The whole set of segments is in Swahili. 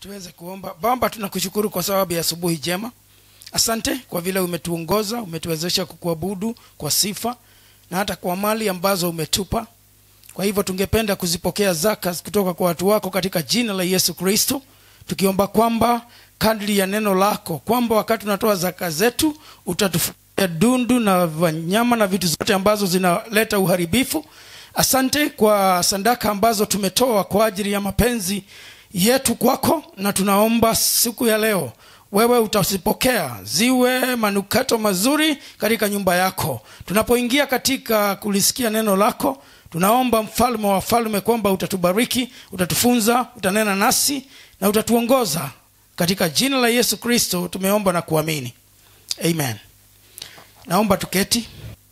tuweze kuomba baba tunakushukuru kwa sababu ya asubuhi jema asante kwa vile umetuongoza umetuwezesha kukuabudu kwa sifa na hata kwa mali ambazo umetupa kwa hivyo tungependa kuzipokea zaka kutoka kwa watu wako katika jina la yesu kristo tukiomba kwamba kadri ya neno lako kwamba wakati tunatoa zaka zetu utatufuia dundu na wanyama na vitu zote ambazo zinaleta uharibifu asante kwa sandaka ambazo tumetoa kwa ajili ya mapenzi yetu kwako na tunaomba siku ya leo wewe utazipokea ziwe manukato mazuri katika nyumba yako tunapoingia katika kulisikia neno lako tunaomba mfalme wa falme kwamba utatubariki utatufunza utanena nasi na utatuongoza katika jina la yesu kristo tumeomba na kuamini amen naomba tuketi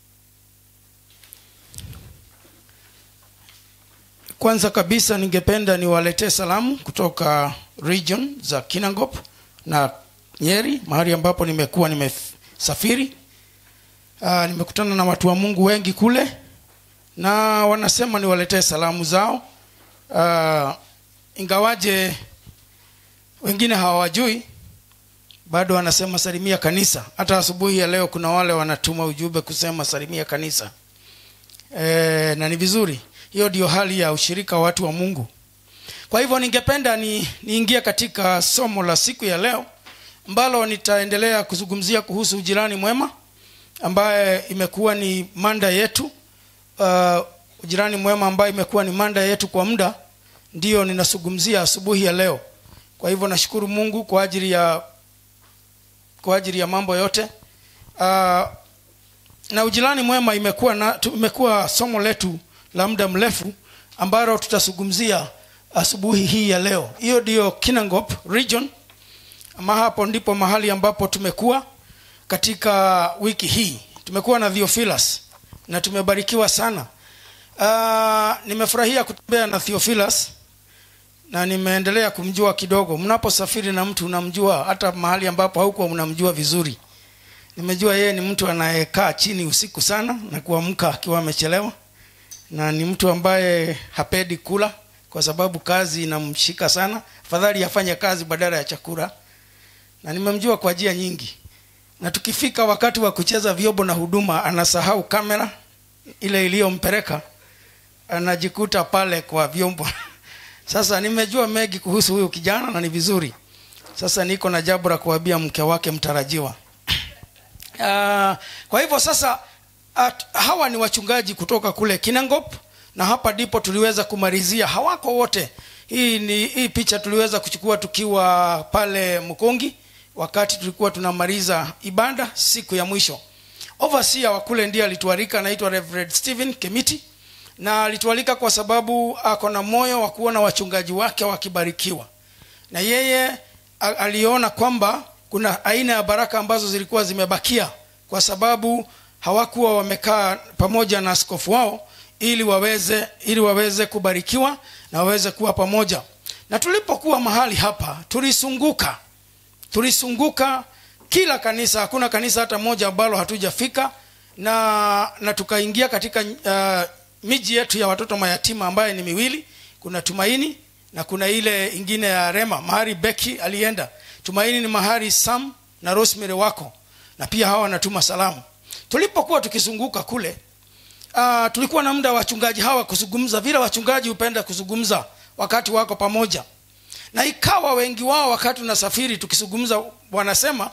kwanza kabisa ningependa niwaletee salamu kutoka region za kinangop na nyeri mahali ambapo nimekuwa nimesafiri uh, nimekutana na watu wa mungu wengi kule na wanasema niwaletee salamu zao uh, ingawaje wengine hawajui bado wanasema salimia kanisa hata asubuhi ya leo kuna wale wanatuma ujumbe kusema salimia kanisa e, na ni vizuri hiyo ndio hali ya ushirika wa watu wa mungu kwa hivyo ningependa ni niingie katika somo la siku ya leo ambalo nitaendelea kuzungumzia kuhusu ujirani mwema ambaye imekuwa ni manda yetu uh, ujirani mwema ambayo imekuwa ni manda yetu kwa muda ndiyo ninazungumzia asubuhi ya leo kwa hivyo nashukuru mungu kwa ajili ya kwa ajili ya mambo yote uh, na ujirani mwema imekuwa na imekuwa somo letu la muda mrefu ambalo tutazungumzia asubuhi hii ya leo hiyo ndiyo kinangop region ama hapo ndipo mahali ambapo tumekuwa katika wiki hii tumekuwa na theophilus na tumebarikiwa sana uh, nimefurahia kutembea na theophilus na nimeendelea kumjua kidogo mnaposafiri na mtu unamjua hata mahali ambapo haukuwa unamjua vizuri nimejua yeye ni mtu anayekaa chini usiku sana na kuamka akiwa amechelewa na ni mtu ambaye hapendi kula kwa sababu kazi inamshika sana afadhali afanye kazi badala ya chakula na nimemjua kwa njia nyingi na tukifika wakati wa kucheza vyombo na huduma anasahau kamera ile iliyompeleka anajikuta pale kwa vyombo sasa nimejua mengi kuhusu huyu kijana na ni vizuri sasa niko na jambo la kuambia mke wake mtarajiwa uh, kwa hivyo sasa at, hawa ni wachungaji kutoka kule kinangop na hapa ndipo tuliweza kumalizia hawako wote hii ni hii picha tuliweza kuchukua tukiwa pale mkongi wakati tulikuwa tunamaliza ibada siku ya mwisho overseer wa kule ndiye alitualika anaitwa reverend stephen kemiti na alitualika kwa sababu ako na moyo wa kuona wachungaji wake wakibarikiwa na yeye aliona kwamba kuna aina ya baraka ambazo zilikuwa zimebakia kwa sababu hawakuwa wamekaa pamoja na askofu wao ili waweze ili waweze kubarikiwa na waweze kuwa pamoja na tulipokuwa mahali hapa tulisunguka tulisunguka kila kanisa hakuna kanisa hata moja ambalo hatujafika na na tukaingia katika uh, miji yetu ya watoto mayatima ambaye ni miwili kuna tumaini na kuna ile ingine ya rema mahali beki alienda tumaini ni mahali sam na rosemary wako na pia hawa wanatuma salamu tulipokuwa tukizunguka kule uh, tulikuwa na muda wa wachungaji hawa kuzungumza vile wachungaji hupenda kuzungumza wakati wako pamoja na ikawa wengi wao wakati unasafiri tukizungumza wanasema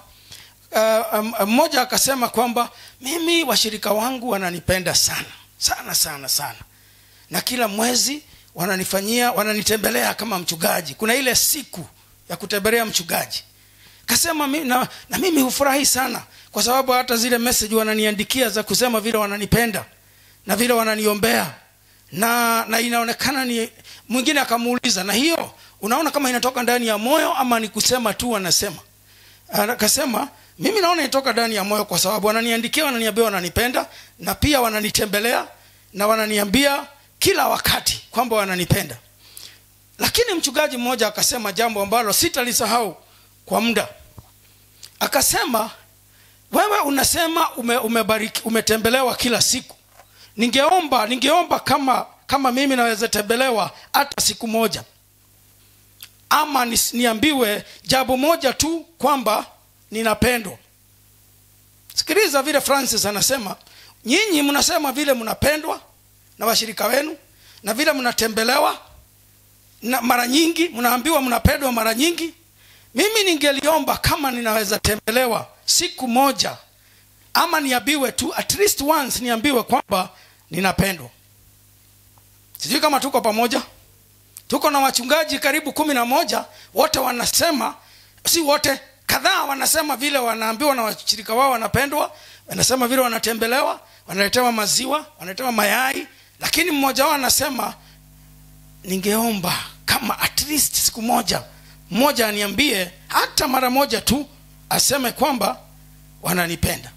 mmoja uh, um, akasema kwamba mimi washirika wangu wananipenda sana sana sana sana na kila mwezi wananifanyia wananitembelea kama mchungaji kuna ile siku ya kutembelea mchungaji kasema na, na mimi hufurahi sana kwa sababu hata zile message wananiandikia za kusema vile wananipenda na vile wananiombea na na inaonekana ni mwingine akamuuliza na hiyo unaona kama inatoka ndani ya moyo ama ni kusema tu wanasema akasema mimi naona inatoka ndani ya moyo kwa sababu wananiandikia wananiambia wananipenda na pia wananitembelea na wananiambia kila wakati kwamba wananipenda lakini mchungaji mmoja akasema jambo ambalo sitalisahau kwa muda akasema wewe unasema ume, umebariki, umetembelewa kila siku ningeomba ningeomba kama kama mimi naweza tembelewa hata siku moja ama nis- niambiwe jambo moja tu kwamba ninapendwa sikiliza vile francis anasema nyinyi mnasema vile mnapendwa na washirika wenu na vile mnatembelewa na mara nyingi mnaambiwa mnapendwa mara nyingi mimi ningeliomba kama ninaweza tembelewa siku moja ama niambiwe tu at least once niambiwe kwamba ninapendwa sijui kama tuko pamoja tuko na wachungaji karibu kumi na moja wote wanasema si wote kadhaa wanasema vile wanaambiwa na washirika wao wanapendwa wanasema vile wanatembelewa wanaletewa maziwa wanaletewa mayai lakini mmoja wao anasema ningeomba kama at least siku moja mmoja aniambie hata mara moja tu aseme kwamba wananipenda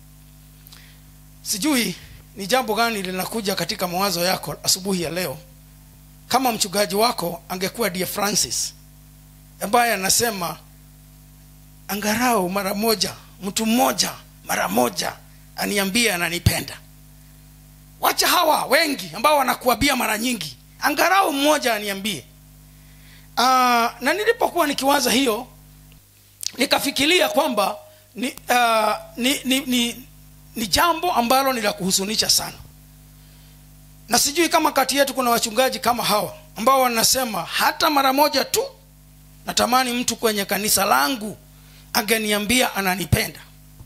sijui ni jambo gani linakuja katika mawazo yako asubuhi ya leo kama mchungaji wako angekuwa dear francis ambaye anasema angarau mara moja mtu mmoja mara moja aniambie ananipenda wacha hawa wengi ambao wanakuambia mara nyingi angarau mmoja aniambie uh, na nilipokuwa nikiwaza hiyo nikafikiria kwamba ni, uh, ni, ni, ni, ni jambo ambalo ni la kuhusunisha sana na sijui kama kati yetu kuna wachungaji kama hawa ambao wanasema hata mara moja tu natamani mtu kwenye kanisa langu angeniambia ananipenda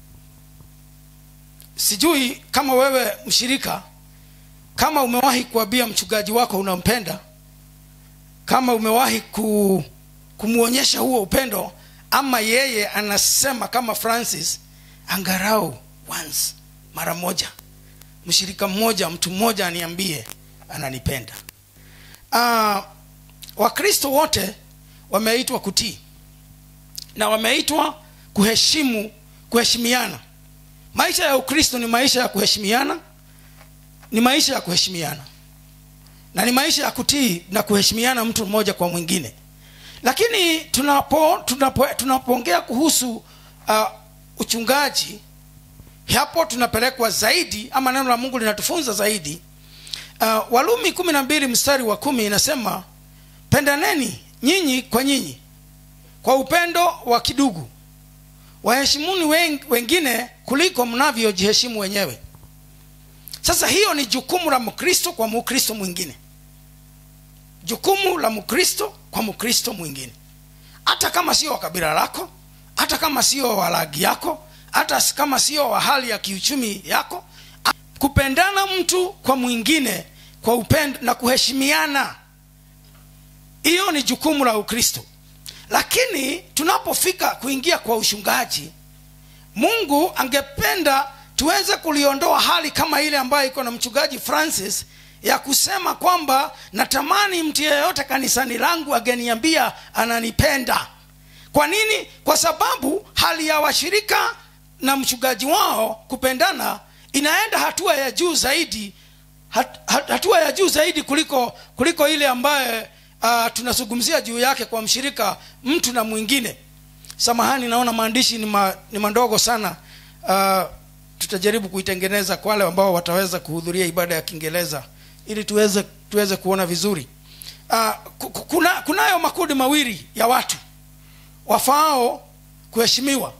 sijui kama wewe mshirika kama umewahi kuambia mchungaji wako unampenda kama umewahi ku, kumwonyesha huo upendo ama yeye anasema kama francis angarau once mara moja mshirika mmoja mtu mmoja aniambie ananipenda uh, wakristo wote wameitwa kutii na wameitwa kuheshimu kuheshimiana maisha ya ukristo ni maisha ya kuheshimiana ni maisha ya kuheshimiana na ni maisha ya kutii na kuheshimiana mtu mmoja kwa mwingine lakini tunapo tunapo tunapoongea kuhusu uh, uchungaji hapo tunapelekwa zaidi ama neno la mungu linatufunza zaidi uh, walumi kumi na mbili mstari wa kumi inasema pendaneni nyinyi kwa nyinyi kwa upendo wa kidugu waheshimuni wen- wengine kuliko mnavyojiheshimu wenyewe sasa hiyo ni jukumu la mkristo kwa mkristo mwingine jukumu la mkristo kwa mkristo mwingine hata kama sio wa kabila lako hata kama sio wa rangi yako hata kama sio wa hali ya kiuchumi yako kupendana mtu kwa mwingine kwa upendo na kuheshimiana hiyo ni jukumu la ukristo lakini tunapofika kuingia kwa ushungaji mungu angependa tuweze kuliondoa hali kama ile ambayo iko na mchungaji francis ya kusema kwamba natamani mtu yeyote kanisani langu ageniambia ananipenda kwa nini kwa sababu hali ya washirika na mchungaji wao kupendana inaenda hatua ya juu zaidi hat, hat, hatua ya juu zaidi kuliko kuliko ile ambaye uh, tunazungumzia juu yake kwa mshirika mtu na mwingine samahani naona maandishi ni, ma, ni mandogo sana uh, tutajaribu kuitengeneza kwa wale ambao wataweza kuhudhuria ibada ya kiingereza ili tuweze tuweze kuona vizuri uh, kuna, kunayo makundi mawili ya watu wafaao kuheshimiwa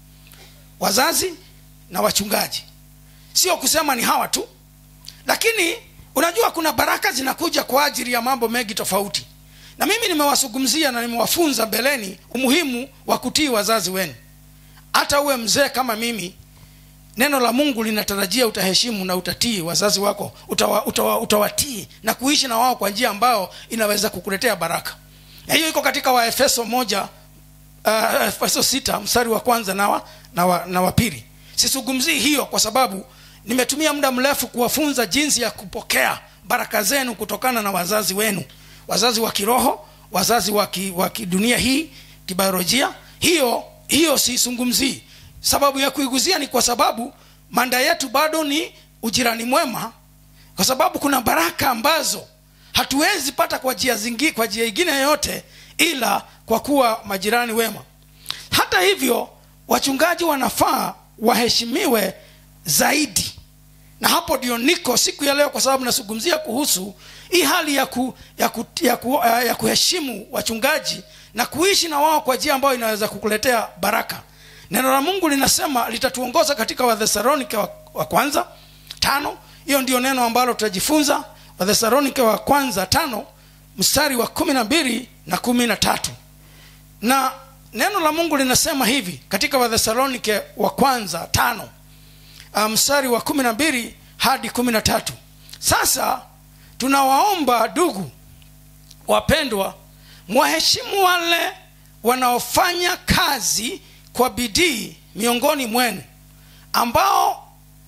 wazazi na wachungaji sio kusema ni hawa tu lakini unajua kuna baraka zinakuja kwa ajili ya mambo mengi tofauti na mimi nimewazungumzia na nimewafunza mbeleni umuhimu wa kutii wazazi wenu hata uwe mzee kama mimi neno la mungu linatarajia utaheshimu na utatii wazazi wako utawa, utawa, utawatii na kuishi na wao kwa njia ambao inaweza kukuletea baraka na hiyo iko katika waefeso moja uh, efeso sita mstari wa kwanza na wa, na wa, na wa pili sizungumzii hiyo kwa sababu nimetumia muda mrefu kuwafunza jinsi ya kupokea baraka zenu kutokana na wazazi wenu wazazi wa kiroho wazazi wa kidunia hii kibiolojia hiyo hiyo siizungumzii sababu ya kuiguzia ni kwa sababu manda yetu bado ni ujirani mwema kwa sababu kuna baraka ambazo hatuwezi pata kwa njia zingi kwa njia ingine yoyote ila kwa kuwa majirani wema hata hivyo wachungaji wanafaa waheshimiwe zaidi na hapo ndio niko siku ya leo kwa sababu nazungumzia kuhusu hii hali ya, ku, ya, ku, ya, ku, uh, ya kuheshimu wachungaji na kuishi na wao kwa njia ambayo inaweza kukuletea baraka neno la mungu linasema litatuongoza katika wathesalonike wa, wa kwanza tano hiyo ndio neno ambalo tutajifunza wathesalonike wa kwanza tano mstari wa kumi na mbili na kumi na tatu na neno la mungu linasema hivi katika wathesalonike wa kwanza tano uh, mstari wa kumi na mbili hadi kumi na tatu sasa tunawaomba ndugu wapendwa mwaheshimu wale wanaofanya kazi kwa bidii miongoni mwenu ambao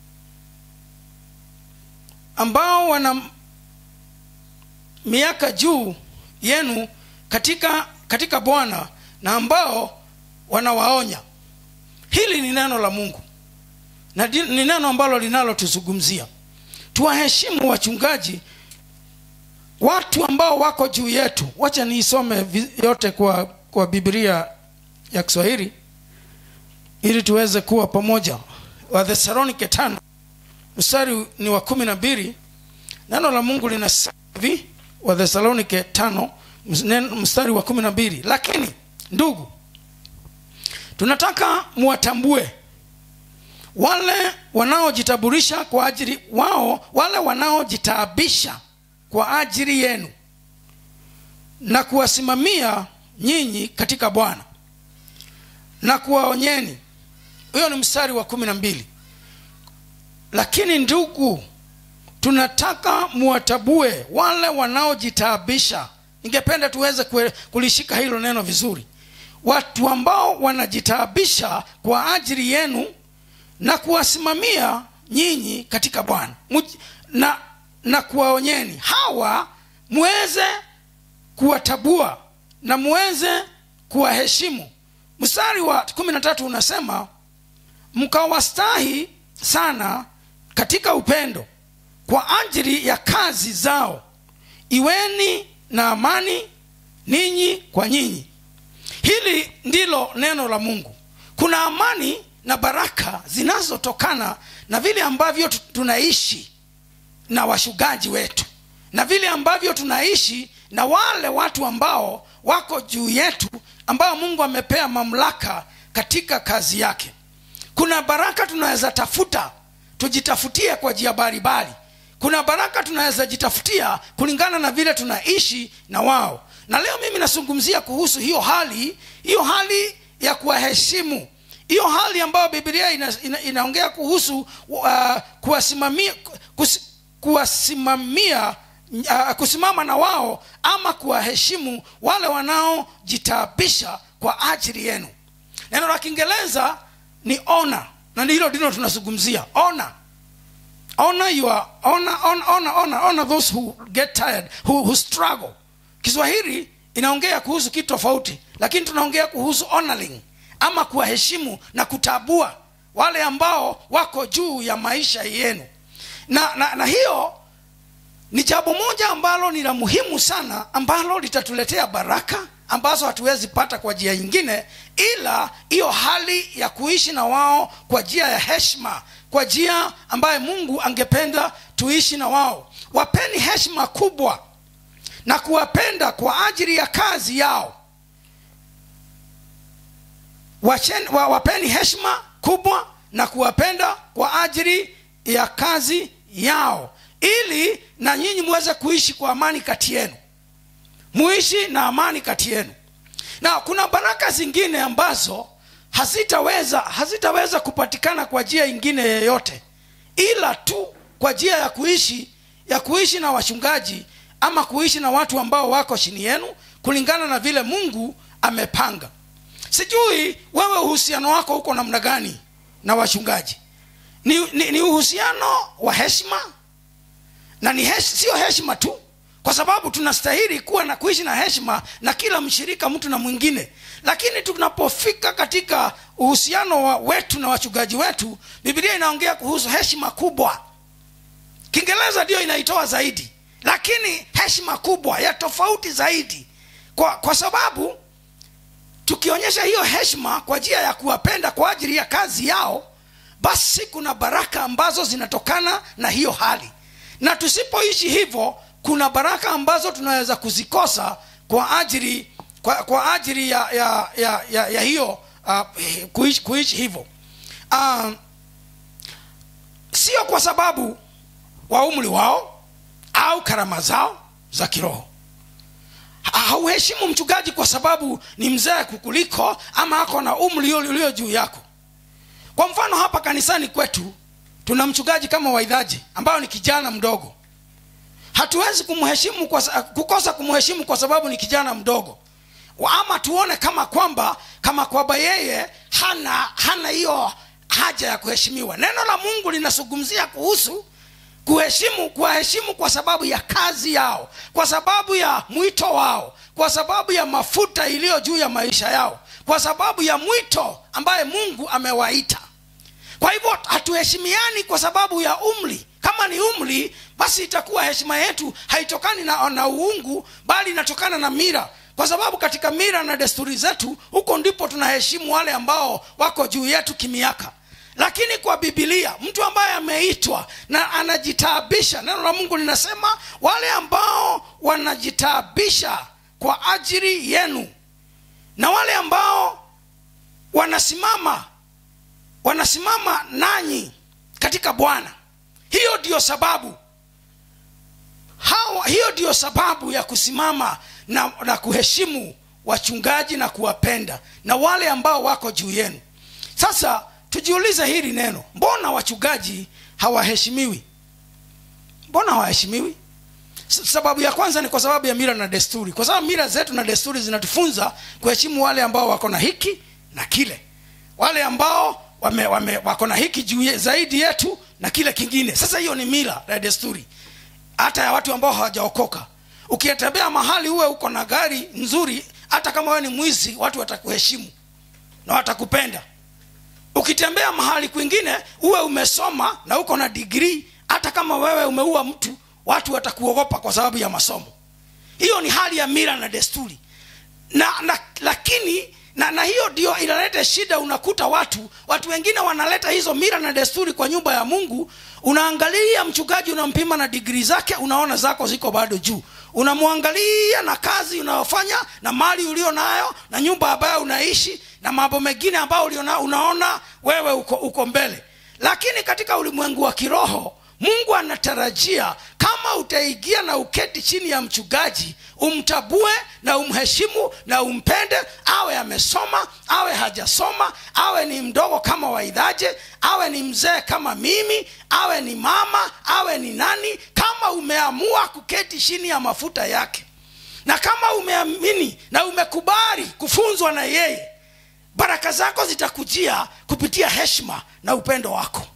ambao wana miaka juu yenu katika katika bwana na ambao wanawaonya hili ni neno la mungu na di- ni neno ambalo linalotuzungumzia tuwaheshimu wachungaji watu ambao wako juu yetu wacha niisome vi- yote kwa kwa biblia ya kiswahili ili tuweze kuwa pamoja wathesalonike tano mstari ni wa kumi na mbili neno la mungu linasema hivi wathesalonike tano ms- nen- mstari wa kumi na mbili lakini ndugu tunataka muwatambue wale wanaojitaburisha kwa ajili wao wale wanaojitaabisha kwa ajili yenu na kuwasimamia nyinyi katika bwana na kuwaonyeni huyo ni mstari wa kumi na mbili lakini ndugu tunataka muwatabue wale wanaojitaabisha ningependa tuweze kue- kulishika hilo neno vizuri watu ambao wanajitaabisha kwa ajili yenu na kuwasimamia nyinyi katika bwana Muj- na, na kuwaonyeni hawa muweze kuwatabua na muweze kuwaheshimu mstari wa kumi na tatu unasema mkawastahi sana katika upendo kwa ajili ya kazi zao iweni na amani ninyi kwa nyinyi hili ndilo neno la mungu kuna amani na baraka zinazotokana na vile ambavyo tu- tunaishi na washugaji wetu na vile ambavyo tunaishi na wale watu ambao wako juu yetu ambao mungu amepea mamlaka katika kazi yake kuna baraka tunaweza tafuta tujitafutie kwa njia mbalimbali kuna baraka tunaweza jitafutia kulingana na vile tunaishi na wao na leo mimi nazungumzia kuhusu hiyo hali hiyo hali ya kuwaheshimu hiyo hali ambayo biblia ina, ina, inaongea kuhusu uh, kuwasimamia kus, kuwasimamia uh, kusimama na wao ama kuwaheshimu wale wanaojitaabisha kwa ajili yenu neno la kiingereza ni ona na hilo ndilo tunazungumzia ona honor your honor, honor, honor, honor, honor those who get tired who, who struggle kiswahili inaongea kuhusu kitu tofauti lakini tunaongea kuhusu honoring ama kuwaheshimu na kutabua wale ambao wako juu ya maisha yenu na, na, na hiyo ni jambo moja ambalo ni la muhimu sana ambalo litatuletea baraka ambazo hatuwezi pata kwa njia nyingine ila hiyo hali ya kuishi na wao kwa njia ya heshima kwa njia ambaye mungu angependa tuishi na wao wapeni heshima kubwa na kuwapenda kwa ajili ya kazi yao Wachen, wa, wapeni heshima kubwa na kuwapenda kwa ajili ya kazi yao ili na nyinyi muweze kuishi kwa amani kati yenu muishi na amani kati yenu na kuna baraka zingine ambazo hazitaweza hazitaweza kupatikana kwa njia ingine yeyote ila tu kwa njia ya kuishi ya kuishi na wachungaji ama kuishi na watu ambao wako chini yenu kulingana na vile mungu amepanga sijui wewe uhusiano wako huko namna gani na wachungaji ni, ni, ni uhusiano wa heshima na ni hesh, sio heshima tu kwa sababu tunastahili kuwa na kuishi na heshima na kila mshirika mtu na mwingine lakini tunapofika katika uhusiano wa wetu na wachungaji wetu biblia inaongea kuhusu heshima kubwa kiingereza ndiyo inaitoa zaidi lakini heshima kubwa ya tofauti zaidi kwa, kwa sababu tukionyesha hiyo heshima kwa njia ya kuwapenda kwa ajili ya kazi yao basi kuna baraka ambazo zinatokana na hiyo hali na tusipoishi hivyo kuna baraka ambazo tunaweza kuzikosa kwa ajili kwa, kwa ajili ya ya ya, ya, ya hiyo uh, kuishi, kuishi hivyo uh, sio kwa sababu wa umri wao au karama zao za kiroho hauheshimu mchungaji kwa sababu ni mzee kukuliko ama ako na umri ulio juu yako kwa mfano hapa kanisani kwetu tuna mchungaji kama waidhaji ambayo ni kijana mdogo hatuwezi kumheshimu kwa, kukosa kumheshimu kwa sababu ni kijana mdogo ama tuone kama kwamba kama kwamba yeye hana hana hiyo haja ya kuheshimiwa neno la mungu linazungumzia kuhusu kuheshimu kuwaheshimu kwa sababu ya kazi yao kwa sababu ya mwito wao kwa sababu ya mafuta iliyo juu ya maisha yao kwa sababu ya mwito ambaye mungu amewaita kwa hivyo hatuheshimiani kwa sababu ya umri kama ni umri basi itakuwa heshima yetu haitokani na, na uungu bali inatokana na mira kwa sababu katika mira na desturi zetu huko ndipo tunaheshimu wale ambao wako juu yetu kimiaka lakini kwa bibilia mtu ambaye ameitwa na anajitaabisha neno la mungu linasema wale ambao wanajitaabisha kwa ajili yenu na wale ambao wanasimama wanasimama nanyi katika bwana hiyo ndiyo sababu hawa, hiyo ndiyo sababu ya kusimama na, na kuheshimu wachungaji na kuwapenda na wale ambao wako juu yenu sasa tujiulize hili neno mbona wachungaji hawaheshimiwi mbona hawaheshimiwi sababu ya kwanza ni kwa sababu ya mira na desturi kwa sababu mira zetu na desturi zinatufunza kuheshimu wale ambao wako na hiki na kile wale ambao wame, wame, wako na hiki juu zaidi yetu na kile kingine sasa hiyo ni mila na desturi hata ya watu ambao hawajaokoka ukitembea mahali uwe uko na gari nzuri hata kama wewe ni mwizi watu watakuheshimu na watakupenda ukitembea mahali kwingine uwe umesoma na uko na digrii hata kama wewe umeua mtu watu watakuogopa kwa sababu ya masomo hiyo ni hali ya mira na desturi na, na lakini na, na hiyo ndio inaleta shida unakuta watu watu wengine wanaleta hizo mira na desturi kwa nyumba ya mungu unaangalia mchungaji unampima na digrii zake unaona zako ziko bado juu unamwangalia na kazi unayofanya na mali ulio nayo na nyumba ambayo unaishi na mambo mengine ambayo uliona, unaona wewe uko, uko mbele lakini katika ulimwengu wa kiroho mungu anatarajia kama utaingia na uketi chini ya mchungaji umtabue na umheshimu na umpende awe amesoma awe hajasoma awe ni mdogo kama waidhaje awe ni mzee kama mimi awe ni mama awe ni nani kama umeamua kuketi chini ya mafuta yake na kama umeamini na umekubali kufunzwa na yeye baraka zako zitakujia kupitia heshima na upendo wako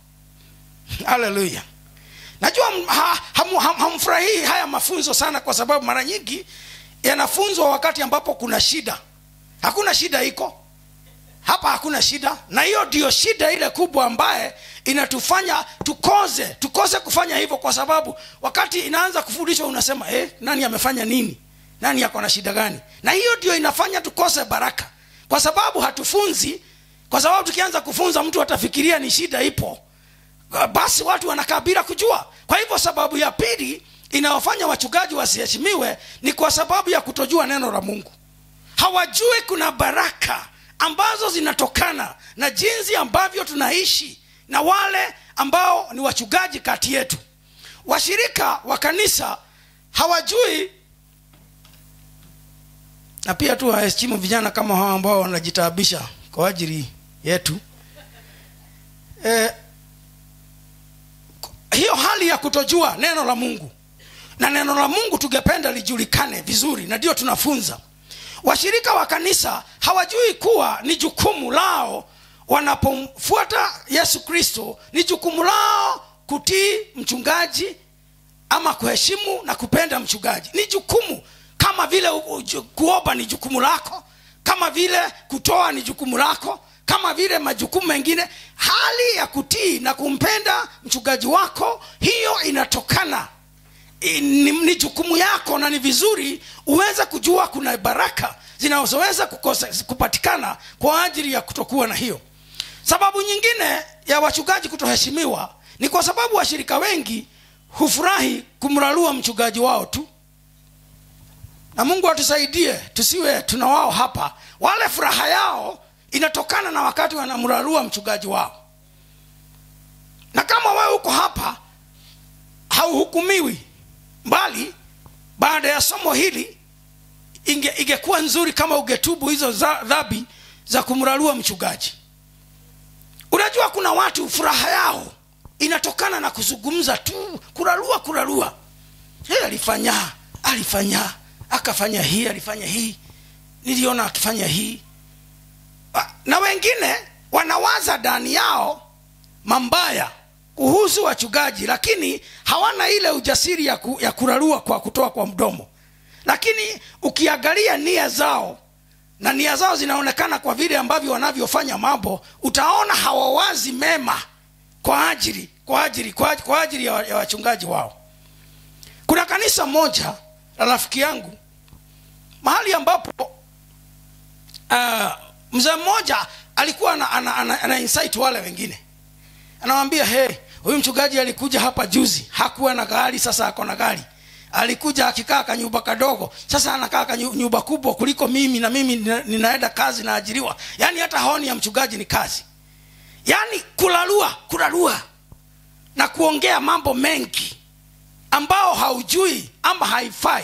haleluya najua ha, ham, ham, hamfurahii haya mafunzo sana kwa sababu mara nyingi yanafunzwa wakati ambapo kuna shida hakuna shida iko hapa hakuna shida na hiyo ndio shida ile kubwa ambaye inatufanya tukose tukose kufanya hivyo kwa sababu wakati inaanza kufundishwa unasema eh, nani amefanya nini nani ako na shida gani na hiyo ndio inafanya tukose baraka kwa sababu hatufunzi kwa sababu tukianza kufunza mtu atafikiria ni shida ipo basi watu wanakaa bila kujua kwa hivyo sababu ya pili inayofanya wachungaji wasiheshimiwe ni kwa sababu ya kutojua neno la mungu hawajui kuna baraka ambazo zinatokana na jinsi ambavyo tunaishi na wale ambao ni wachungaji kati yetu washirika wa kanisa hawajui na pia tu waheshimu vijana kama hao ambao wanajitaabisha kwa ajili yetu e, hiyo hali ya kutojua neno la mungu na neno la mungu tungependa lijulikane vizuri na ndio tunafunza washirika wa kanisa hawajui kuwa ni jukumu lao wanapomfuata yesu kristo ni jukumu lao kutii mchungaji ama kuheshimu na kupenda mchungaji ni jukumu kama vile kuomba ni jukumu lako kama vile kutoa ni jukumu lako kama vile majukumu mengine hali ya kutii na kumpenda mchungaji wako hiyo inatokana ni, ni jukumu yako na ni vizuri uweze kujua kuna baraka zinazoweza kupatikana kwa ajili ya kutokuwa na hiyo sababu nyingine ya wachungaji kutoheshimiwa ni kwa sababu washirika wengi hufurahi kumrarua mchungaji wao tu na mungu atusaidie tusiwe tuna wao hapa wale furaha yao inatokana na wakati wanamrarua mchungaji wao na kama wewe uko hapa hauhukumiwi mbali baada ya somo hili inge, ingekuwa nzuri kama ungetubu hizo za- dhambi za kumrarua mchungaji unajua kuna watu furaha yao inatokana na kuzungumza tu kurarua kurarua hey, alifanya alifanya akafanya hii alifanya hii niliona akifanya hii Ah, na wengine wanawaza ndani yao mambaya kuhusu wachungaji lakini hawana ile ujasiri ya, ku, ya kurarua kwa kutoa kwa mdomo lakini ukiangalia nia zao na nia zao zinaonekana kwa vile ambavyo wanavyofanya mambo utaona hawawazi mema kwa ajili kwa ajili kwa, ajili- kwa ajili ya, wa- ya wachungaji wao kuna kanisa moja la rafiki yangu mahali ambapo uh, mzee mmoja alikuwa ana, ana, ana, ana insight wale wengine anawambia hey huyu mchungaji alikuja hapa juzi hakuwa na gari sasa ako na gari alikuja akikaa kanyumba kadogo sasa anakaa kanyu- nyumba kubwa kuliko mimi na mimi nina- ninaenda kazi naajiriwa yaani hata haoni ya mchungaji ni kazi yaani kulalua kulalua na kuongea mambo mengi ambao haujui ama haifai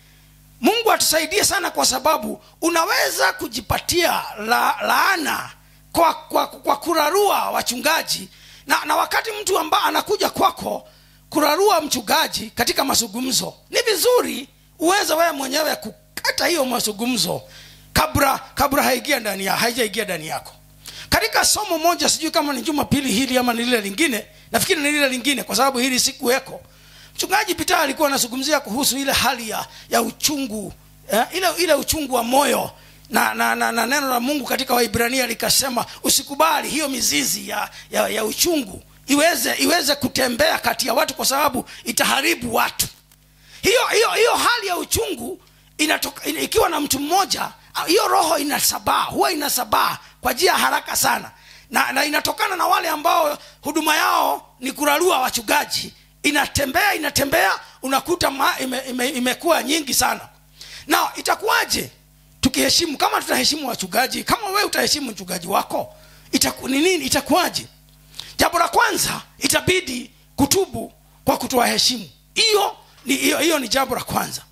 mungu atusaidie sana kwa sababu unaweza kujipatia la, laana kwa, kwa, kwa kurarua wachungaji na, na wakati mtu ambaye anakuja kwako kurarua mchungaji katika mazungumzo ni vizuri uweze wewe mwenyewe kukata hiyo mazungumzo kabla kabla haigia ndani ya, haijaingia ndani yako katika somo moja sijui kama ni jumapili hili ama ni lile lingine nafikiri ni lile lingine kwa sababu hili sikuweko mchungaji pita alikuwa anazungumzia kuhusu ile hali ya, ya uchungu eh, ile, ile uchungu wa moyo na, na, na, na neno la mungu katika waibrania likasema usikubali hiyo mizizi ya, ya, ya uchungu iweze iweze kutembea kati ya watu kwa sababu itaharibu watu hiyo hiyo hiyo hali ya uchungu inatoka, in, ikiwa na mtu mmoja hiyo roho inasabaa huwa inasabaa kwa njia ya haraka sana na, na inatokana na wale ambao huduma yao ni kurarua wachungaji inatembea inatembea unakuta ma, ime, ime, imekuwa nyingi sana na itakuwaje tukiheshimu kama tutaheshimu wachungaji kama wewe utaheshimu mchungaji wako itaku, ni nini itakuwaje jambo la kwanza itabidi kutubu kwa kutoa heshimu hiyo ni hiyo hiyo ni jambo la kwanza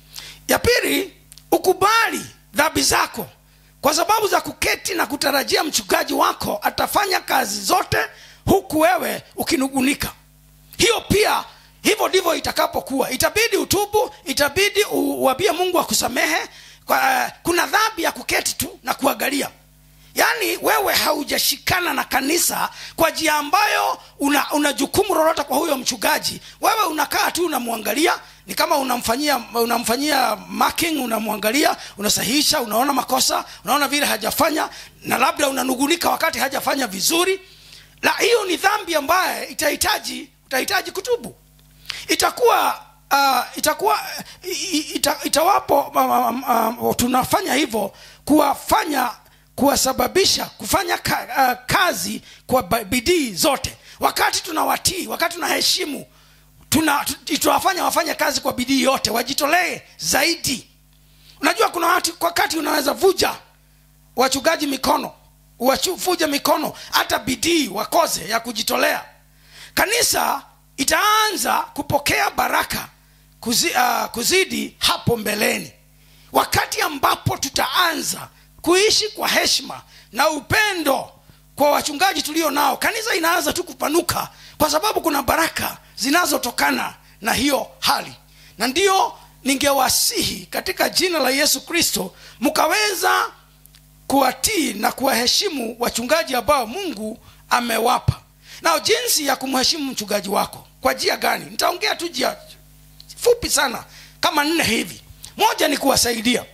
ya pili ukubali dhambi zako kwa sababu za kuketi na kutarajia mchungaji wako atafanya kazi zote huku wewe ukinugunika hiyo pia hivyo ndivyo itakapokuwa itabidi utubu itabidi uwambie mungu akusamehe kwa, uh, kuna dhambi ya kuketi tu na kuangalia yaani wewe haujashikana na kanisa kwa njia ambayo una, una jukumu lolote kwa huyo mchungaji wewe unakaa tu unamwangalia ni kama unamfanyia unamfanyia marking unamwangalia unasahihisha unaona makosa unaona vile hajafanya na labda unanugunika wakati hajafanya vizuri la hiyo ni dhambi ambaye itahitaji utahitaji kutubu itakuwa uh, itakuwa ita, itawapo um, um, um, tunafanya hivyo kuwafanya kuwasababisha kufanya ka, uh, kazi kwa bidii zote wakati tunawatii wakati tunaheshimu tuna tunawafanya wafanye kazi kwa bidii yote wajitolee zaidi unajua kuna watu wakati unaweza vuja wachungaji mikono wavuja mikono hata bidii wakoze ya kujitolea kanisa itaanza kupokea baraka kuzi, uh, kuzidi hapo mbeleni wakati ambapo tutaanza kuishi kwa heshima na upendo kwa wachungaji tulio nao kanisa inaanza tu kupanuka kwa sababu kuna baraka zinazotokana na hiyo hali na ndiyo ningewasihi katika jina la yesu kristo mkaweza kuwatii na kuwaheshimu wachungaji ambao mungu amewapa na jinsi ya kumheshimu mchungaji wako kwa njia gani nitaongea tu jia fupi sana kama nne hivi moja ni kuwasaidia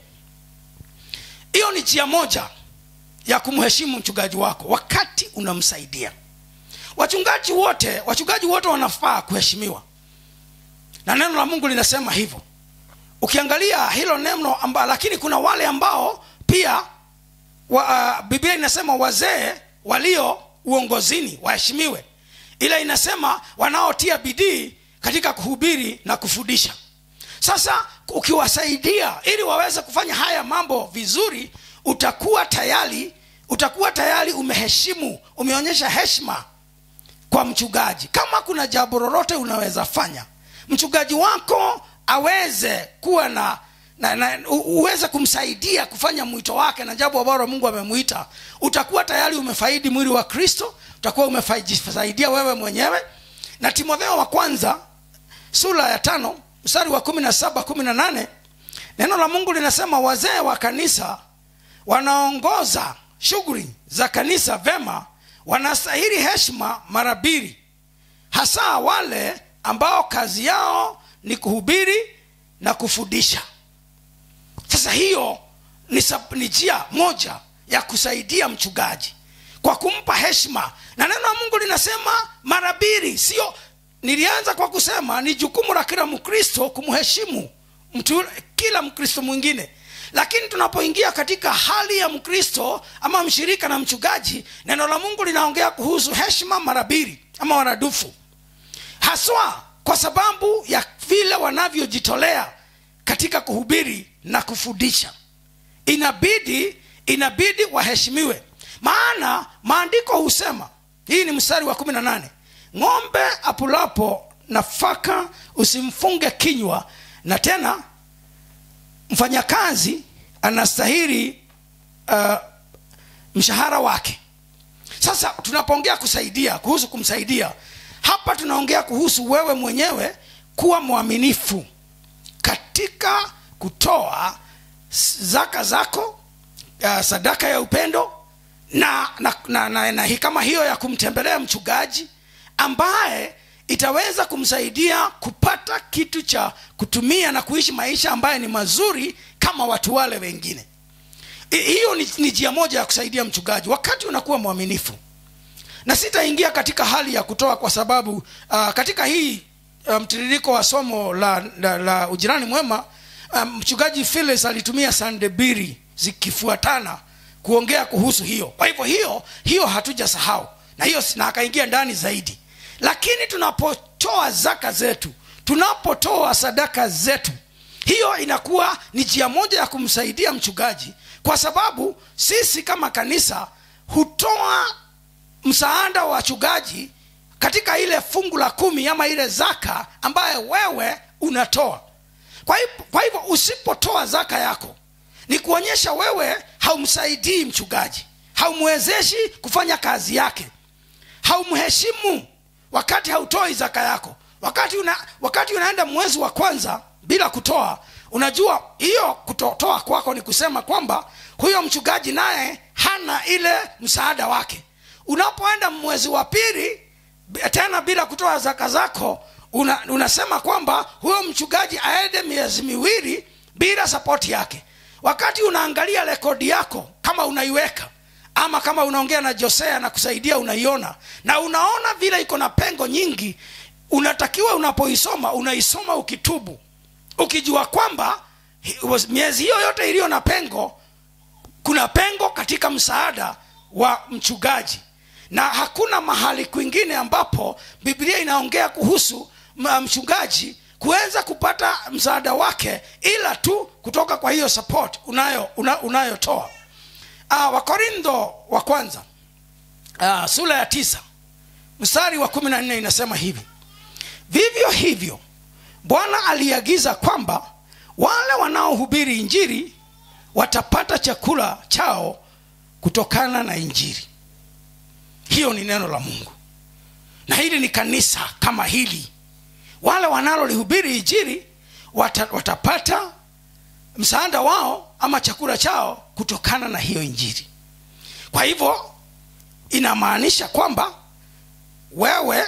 hiyo ni njia moja ya kumheshimu mchungaji wako wakati unamsaidia wachungaji wote wachungaji wote wanafaa kuheshimiwa na neno la mungu linasema hivyo ukiangalia hilo neno amba, lakini kuna wale ambao pia wa, uh, biblia inasema wazee walio uongozini waheshimiwe ila inasema wanaotia bidii katika kuhubiri na kufundisha sasa ukiwasaidia ili waweze kufanya haya mambo vizuri utakuwa tayari utakuwa tayari umeheshimu umeonyesha heshima kwa mchungaji kama kuna jambo lolote unaweza fanya mchungaji wako aweze kuwa na, na, na u- uweze kumsaidia kufanya mwito wake na jambo ambalo mungu amemwita utakuwa tayari umefaidi mwili wa kristo utakuwa umesaidia wewe mwenyewe na timotheo wa kwanza sura ya tano mstari wa kumi na saba kumi na nane neno la mungu linasema wazee wa kanisa wanaongoza shughuli za kanisa vema wanastahili heshima mara mbili hasa wale ambao kazi yao ni kuhubiri na kufundisha sasa hiyo ni, sab- ni njia moja ya kusaidia mchungaji kwa kumpa heshima na neno la mungu linasema mara mbili sio nilianza kwa kusema ni jukumu la kila mkristo kumheshimu mtu yule- kila mkristo mwingine lakini tunapoingia katika hali ya mkristo ama mshirika na mchungaji neno la mungu linaongea kuhusu heshima mara mbili ama maradufu haswa kwa sababu ya vile wanavyojitolea katika kuhubiri na kufundisha inabidi inabidi waheshimiwe maana maandiko husema hii ni mstari wa kumi na nane ng'ombe apulapo nafaka usimfunge kinywa na tena mfanyakazi anastahili uh, mshahara wake sasa tunapoongea kusaidia kuhusu kumsaidia hapa tunaongea kuhusu wewe mwenyewe kuwa mwaminifu katika kutoa zaka zako uh, sadaka ya upendo na, na, na, na, na, na kama hiyo ya kumtembelea mchungaji ambaye itaweza kumsaidia kupata kitu cha kutumia na kuishi maisha ambaye ni mazuri kama watu wale wengine I- hiyo ni, ni njia moja ya kusaidia mchungaji wakati unakuwa mwaminifu na sitaingia katika hali ya kutoa kwa sababu uh, katika hii uh, mtiririko wa somo la, la, la ujirani mwema um, mchungaji Phyllis alitumia sande mbili zikifuatana kuongea kuhusu hiyo kwa hivyo hiyo hiyo hatujasahau na hiyo na akaingia ndani zaidi lakini tunapotoa zaka zetu tunapotoa sadaka zetu hiyo inakuwa ni njia moja ya kumsaidia mchungaji kwa sababu sisi kama kanisa hutoa msaada wa wachungaji katika ile fungu la kumi ama ile zaka ambayo wewe unatoa kwa hivyo, kwa hivyo usipotoa zaka yako ni kuonyesha wewe haumsaidii mchungaji haumwezeshi kufanya kazi yake haumheshimu wakati hautoi zaka yako wakati una, wakati unaenda mwezi wa kwanza bila kutoa unajua hiyo kutotoa kwako ni kusema kwamba huyo mchungaji naye hana ile msaada wake unapoenda mwezi wa pili b- tena bila kutoa zaka zako una, unasema kwamba huyo mchungaji aende miezi miwili bila sapoti yake wakati unaangalia rekodi yako kama unaiweka ama kama unaongea na josea na kusaidia unaiona na unaona vile iko na pengo nyingi unatakiwa unapoisoma unaisoma ukitubu ukijua kwamba hi- was- miezi hiyo yote iliyo na pengo kuna pengo katika msaada wa mchungaji na hakuna mahali kwingine ambapo biblia inaongea kuhusu m- mchungaji kuweza kupata msaada wake ila tu kutoka kwa hiyo support unayo una, unayotoa uh, wakorintho wa kwanza uh, sura ya tisa mstari wa kumi na nne inasema hivi vivyo hivyo bwana aliagiza kwamba wale wanaohubiri injiri watapata chakula chao kutokana na injiri hiyo ni neno la mungu na hili ni kanisa kama hili wale wanalolihubiri injiri wata, watapata msaada wao ama chakula chao kutokana na hiyo injiri kwa hivyo inamaanisha kwamba wewe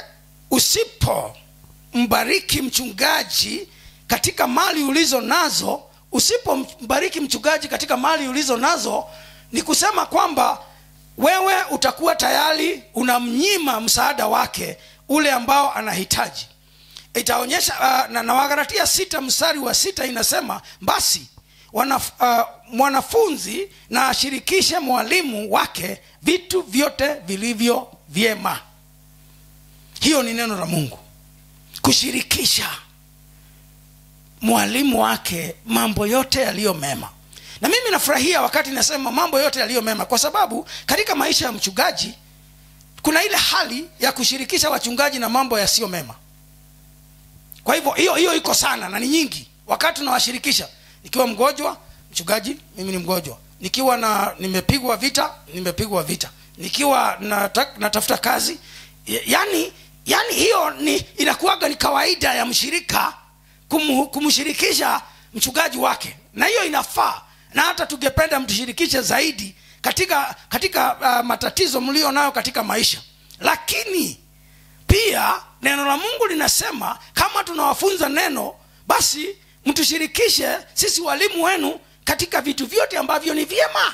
usipombariki mchungaji katika mali ulizo nazo usipombariki mchungaji katika mali ulizo nazo ni kusema kwamba wewe utakuwa tayari unamnyima msaada wake ule ambao anahitaji itaonyesha uh, na, na wagalatia sita mstari wa sita inasema basi wanaf, uh, mwanafunzi na ashirikishe mwalimu wake vitu vyote vilivyo vyema hiyo ni neno la mungu kushirikisha mwalimu wake mambo yote yaliyo mema na mimi nafurahia wakati nasema mambo yote yaliyo mema kwa sababu katika maisha ya mchungaji kuna ile hali ya kushirikisha wachungaji na mambo yasiyo mema kwa hivyo hiyo hiyo iko sana na ni nyingi wakati unawashirikisha nikiwa mgonjwa mchungaji mimi ni mgonjwa nikiwa na nimepigwa vita nimepigwa vita nikiwa nata, natafuta kazi yani yani hiyo ni inakuwaga ni kawaida ya mshirika kum, kumshirikisha mchungaji wake na hiyo inafaa na hata tungependa mtushirikishe zaidi katika katika uh, matatizo mlio nayo katika maisha lakini pia neno la mungu linasema kama tunawafunza neno basi mtushirikishe sisi walimu wenu katika vitu vyote ambavyo ni vyema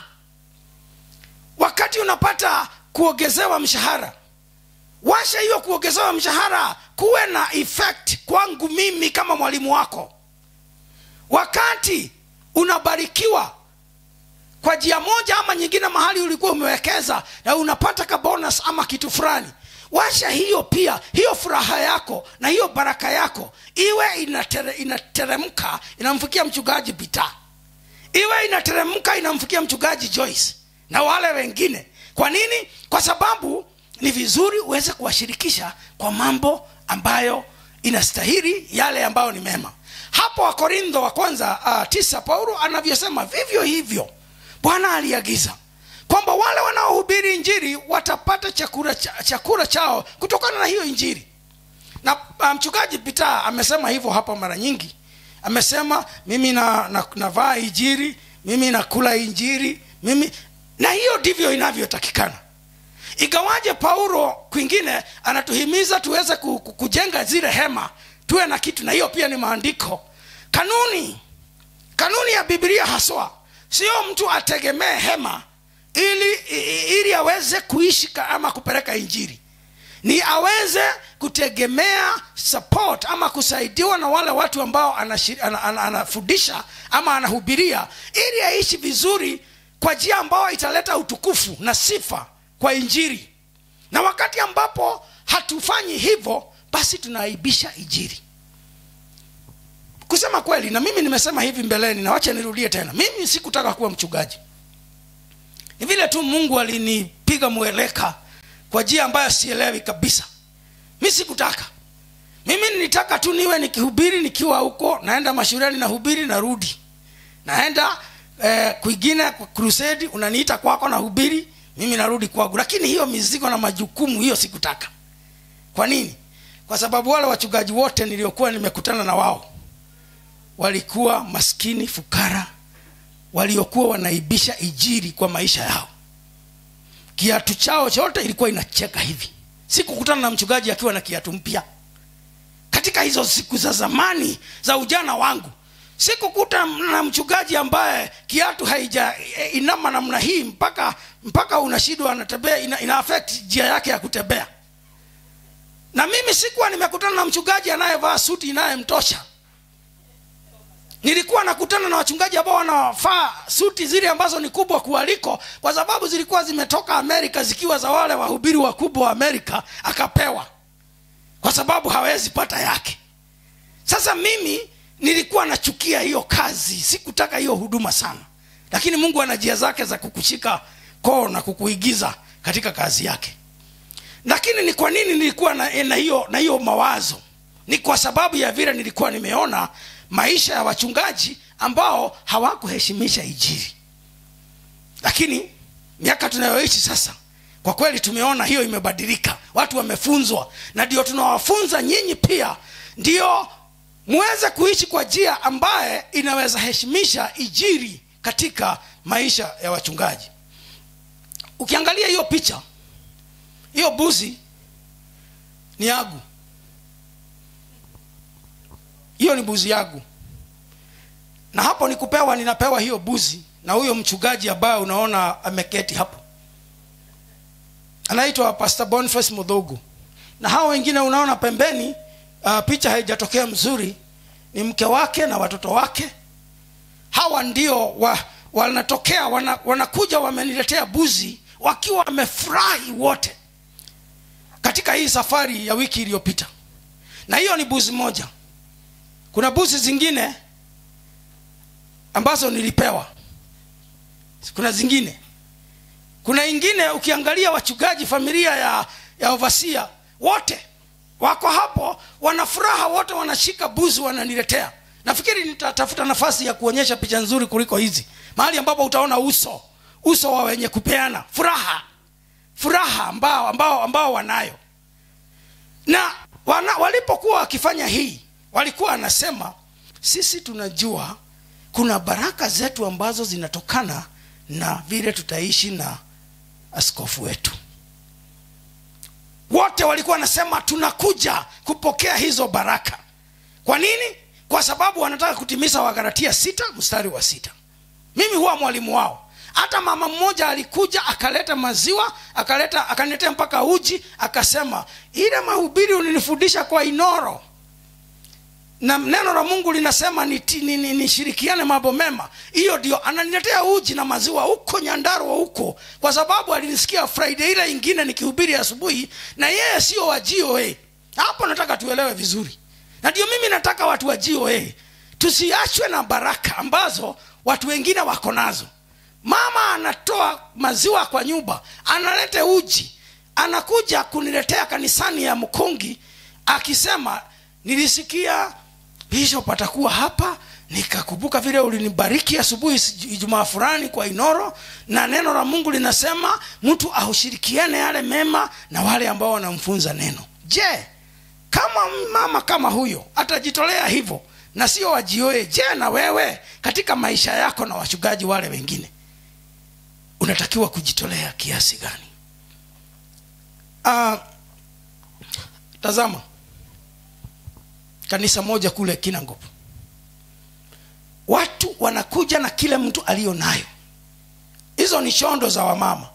wakati unapata kuongezewa mshahara washa hiyo kuongezewa mshahara kuwe na effect kwangu mimi kama mwalimu wako wakati unabarikiwa kwa njia moja ama nyingine mahali ulikuwa umewekeza na unapata ka bonus ama kitu fulani washa hiyo pia hiyo furaha yako na hiyo baraka yako iwe inatere, inateremka inamfikia mchungaji bita iwe inateremka inamfikia mchungaji joyce na wale wengine kwa nini kwa sababu ni vizuri uweze kuwashirikisha kwa mambo ambayo inastahili yale ambayo ni mema hapo wakorintho wa kwanza uh, tisa paulo anavyosema vivyo hivyo bwana aliagiza kwamba wale wanaohubiri injiri watapata chakula, cha, chakula chao kutokana na hiyo injiri na uh, mchungaji pita amesema hivyo hapa mara nyingi amesema mimi na, na, navaa injiri mimi nakula injiri mimi na hiyo ndivyo inavyotakikana ingawaje paulo kwingine anatuhimiza tuweze kujenga zile hema tuwe na kitu na hiyo pia ni maandiko kanuni kanuni ya biblia haswa sio mtu ategemee hema ili ili aweze kuishi ama kupeleka injiri ni aweze kutegemea support ama kusaidiwa na wale watu ambao anafundisha ana, ana, ana ama anahubiria ili aishi vizuri kwa njia ambayo italeta utukufu na sifa kwa injiri na wakati ambapo hatufanyi hivyo basi tunaaibisha injiri kusema kweli na mimi nimesema hivi mbeleni na wacha nirudie tena mimi sikutaka kuwa mchungaji ni vile tu mungu alinipiga mweleka kwa njia ambayo sielewi kabisa mi sikutaka mimi nilitaka tu niwe nikihubiri nikiwa huko naenda mashuleni nahubiri narudi naenda eh, kwingine crusade unaniita kwako nahubiri mimi narudi kwangu lakini hiyo mizigo na majukumu hiyo sikutaka kwa nini kwa sababu wale wachungaji wote niliokuwa nimekutana na wao walikuwa maskini fukara waliokuwa wanaibisha ijiri kwa maisha yao kiatu chao chote ilikuwa inacheka hivi sikukutana na mchungaji akiwa na kiatu mpya katika hizo siku za zamani za ujana wangu sikukuta na mchungaji ambaye kiatu haija inama namna hii mpaka mpaka unashindwa anatembea ina, ina affect njia yake ya kutembea na mimi sikuwa nimekutana na mchungaji anayevaa suti inayemtosha nilikuwa nakutana na wachungaji ambao wanafaa suti zile ambazo ni kubwa kualiko kwa sababu zilikuwa zimetoka amerika zikiwa za wale wahubiri wakubwa wa amerika akapewa kwa sababu hawezi pata yake sasa mimi nilikuwa nachukia hiyo kazi sikutaka hiyo huduma sana lakini mungu ana njia zake za kukushika koo na kukuigiza katika kazi yake lakini ni kwa nini nilikuwa na, na hiyo na hiyo mawazo ni kwa sababu ya vile nilikuwa nimeona maisha ya wachungaji ambao hawakuheshimisha ijiri lakini miaka tunayoishi sasa kwa kweli tumeona hiyo imebadilika watu wamefunzwa na ndio tunawafunza nyinyi pia ndio muweze kuishi kwa njia ambaye inaweza heshimisha ijiri katika maisha ya wachungaji ukiangalia hiyo picha hiyo buzi ni yagu hiyo ni buzi yangu na hapo nikupewa ninapewa hiyo buzi na huyo mchungaji ambaye unaona ameketi hapo anaitwa pastor boniface mudhugu na hao wengine unaona pembeni uh, picha haijatokea mzuri ni mke wake na watoto wake hawa ndio wa, wanatokea wana, wanakuja wameniletea buzi wakiwa wamefurahi wote katika hii safari ya wiki iliyopita na hiyo ni buzi moja kuna buzi zingine ambazo nilipewa kuna zingine kuna ingine ukiangalia wachungaji familia ya ya ovasia wote wako hapo wana furaha wote wanashika buzi wananiletea nafikiri nitatafuta nafasi ya kuonyesha picha nzuri kuliko hizi mahali ambapo utaona uso uso wa wenye kupeana furaha furaha ambao ambao ambao wanayo na wana, walipokuwa wakifanya hii walikuwa wanasema sisi tunajua kuna baraka zetu ambazo zinatokana na vile tutaishi na askofu wetu wote walikuwa wanasema tunakuja kupokea hizo baraka kwa nini kwa sababu wanataka kutimiza wagaratia sita mstari wa sita mimi huwa mwalimu wao hata mama mmoja alikuja akaleta maziwa akaleta akaniletea mpaka uji akasema ile mahubiri ulinifundisha kwa inoro na neno la mungu linasema nishirikiane ni, ni, nishirikiane mambo mema hiyo ndio ananiletea uji na maziwa huko nyandarua huko kwa sababu alinisikia friday ile ingine nikihubiri asubuhi na yeye sio wa goa hapo nataka tuelewe vizuri na ndio mimi nataka watu wa goa tusiachwe na baraka ambazo watu wengine wako nazo mama anatoa maziwa kwa nyumba analete uji anakuja kuniletea kanisani ya mkungi akisema nilisikia bishop atakuwa hapa nikakumbuka vile ulinibariki asubuhi ijumaa fulani kwa inoro na neno la mungu linasema mtu aushirikiane yale mema na wale ambao wanamfunza neno je kama mama kama huyo atajitolea hivyo na sio wajioe je na wewe katika maisha yako na wachungaji wale wengine unatakiwa kujitolea kiasi gani uh, tazama kanisa moja kule kinangop watu wanakuja na kile mtu aliyo nayo hizo ni chondo za wamama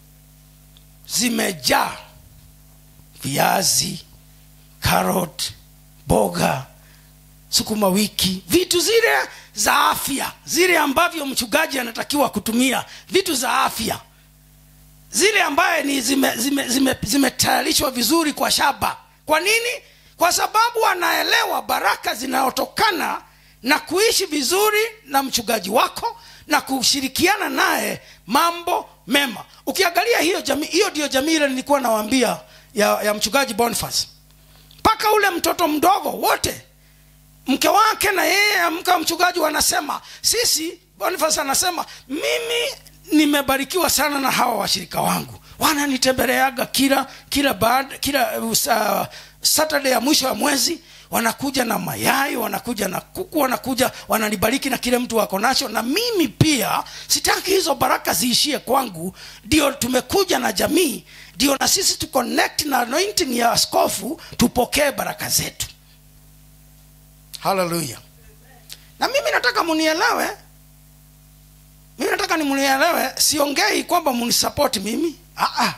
zimejaa viazi karot boga sukuma wiki vitu zile za afya zile ambavyo mchungaji anatakiwa kutumia vitu za afya zile ambaye ni zimetayarishwa zime, zime, zime vizuri kwa shaba kwa nini kwa sababu anaelewa baraka zinayotokana na kuishi vizuri na mchungaji wako na kushirikiana naye mambo mema ukiangalia hiyo jamii hiyo ndiyo jamii ile nilikuwa nawaambia ya, ya mchungaji boniface mpaka ule mtoto mdogo wote mke wake na yeye amka mchungaji wanasema sisi boniface anasema mimi nimebarikiwa sana na hawa washirika wangu wananitembeleaga kila kila baada kila uh, saturday ya mwisho wa mwezi wanakuja na mayai wanakuja na kuku wanakuja wananibariki na kile mtu wako nacho na mimi pia sitaki hizo baraka ziishie kwangu ndio tumekuja na jamii ndio na sisi tuconnect na anointing ya askofu tupokee baraka zetu haleluya na mimi nataka munielewe mimi nataka nimunielewe siongei kwamba munisapoti mimi Aa.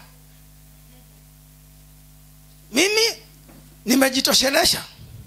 mimi nimejitoshelesha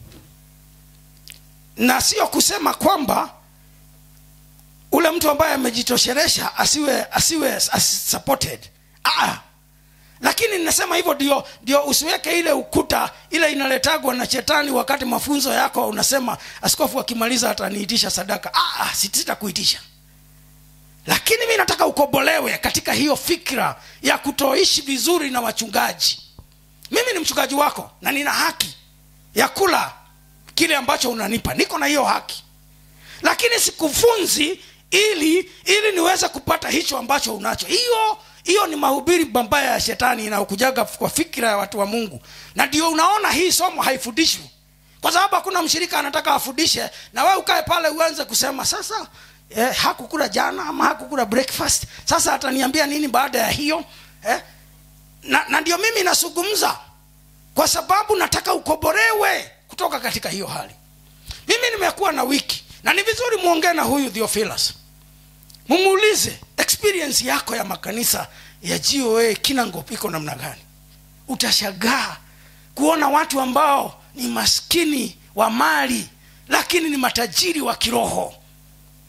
na sio kusema kwamba ule mtu ambaye amejitoshelesha asiwe asiwe as supported Aa. lakini ninasema hivyo ndio ndio usiweke ile ukuta ile inaletagwa na shetani wakati mafunzo yako unasema askofu akimaliza ataniitisha sadaka Aa, sitakuitisha lakini mi nataka ukobolewe katika hiyo fikra ya kutoishi vizuri na wachungaji mimi ni mchungaji wako na nina haki ya kula kile ambacho unanipa niko na hiyo haki lakini sikufunzi ili ili niweze kupata hicho ambacho unacho hiyo hiyo ni mahubiri mabaya ya shetani inayokujaga kwa fikira ya watu wa mungu na ndio unaona hii somo haifundishwi kwa sababu hakuna mshirika anataka afundishe na wewe ukae pale uanze kusema sasa eh, hakukula jana ama hakukula breakfast sasa ataniambia nini baada ya hiyo eh? na, na ndio mimi nasungumza kwa sababu nataka ukoborewe kutoka katika hiyo hali mimi nimekuwa na wiki na ni vizuri muongee na huyu theophilus mumuulize experience yako ya makanisa ya goa kinangop iko namna gani utashagaa kuona watu ambao ni maskini wa mali lakini ni matajiri wa kiroho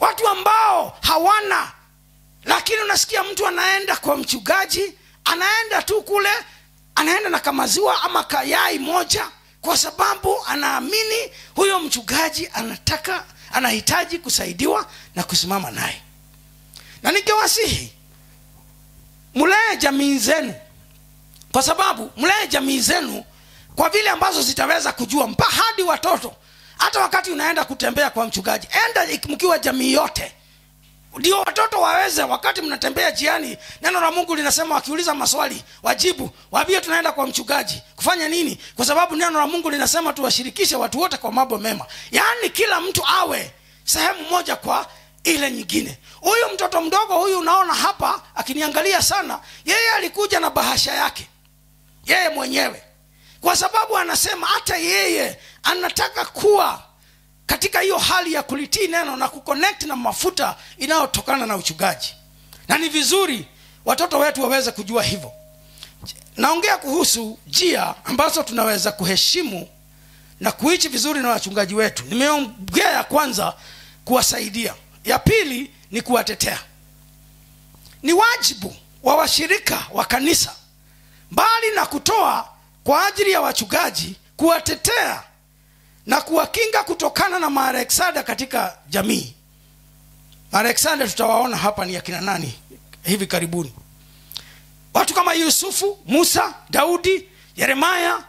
watu ambao hawana lakini unasikia mtu anaenda kwa mchungaji anaenda tu kule anaenda na kamaziwa ama kayai moja kwa sababu anaamini huyo mchungaji anataka anahitaji kusaidiwa na kusimama naye na ningewasihi mlee jamii zenu kwa sababu mlee jamii zenu kwa vile ambazo zitaweza kujua mpa hadi watoto hata wakati unaenda kutembea kwa mchungaji enda mkiwa jamii yote ndio watoto waweze wakati mnatembea jiani neno la mungu linasema wakiuliza maswali wajibu waambie tunaenda kwa mchungaji kufanya nini kwa sababu neno la mungu linasema tuwashirikishe watu wote kwa mambo mema yaani kila mtu awe sehemu moja kwa ile nyingine huyu mtoto mdogo huyu unaona hapa akiniangalia sana yeye alikuja na bahasha yake yeye mwenyewe kwa sababu anasema hata yeye anataka kuwa katika hiyo hali ya kulitii neno na kuconnect na mafuta inayotokana na uchungaji na ni vizuri watoto wetu waweze kujua hivyo naongea kuhusu njia ambazo tunaweza kuheshimu na kuishi vizuri na wachungaji wetu nimeongea ya kwanza kuwasaidia ya pili ni kuwatetea ni wajibu wa washirika wa kanisa mbali na kutoa kwa ajili ya wachungaji kuwatetea na kuwakinga kutokana na maareksada katika jamii maareksada tutawaona hapa ni akina nani hivi karibuni watu kama yusufu musa daudi yeremaya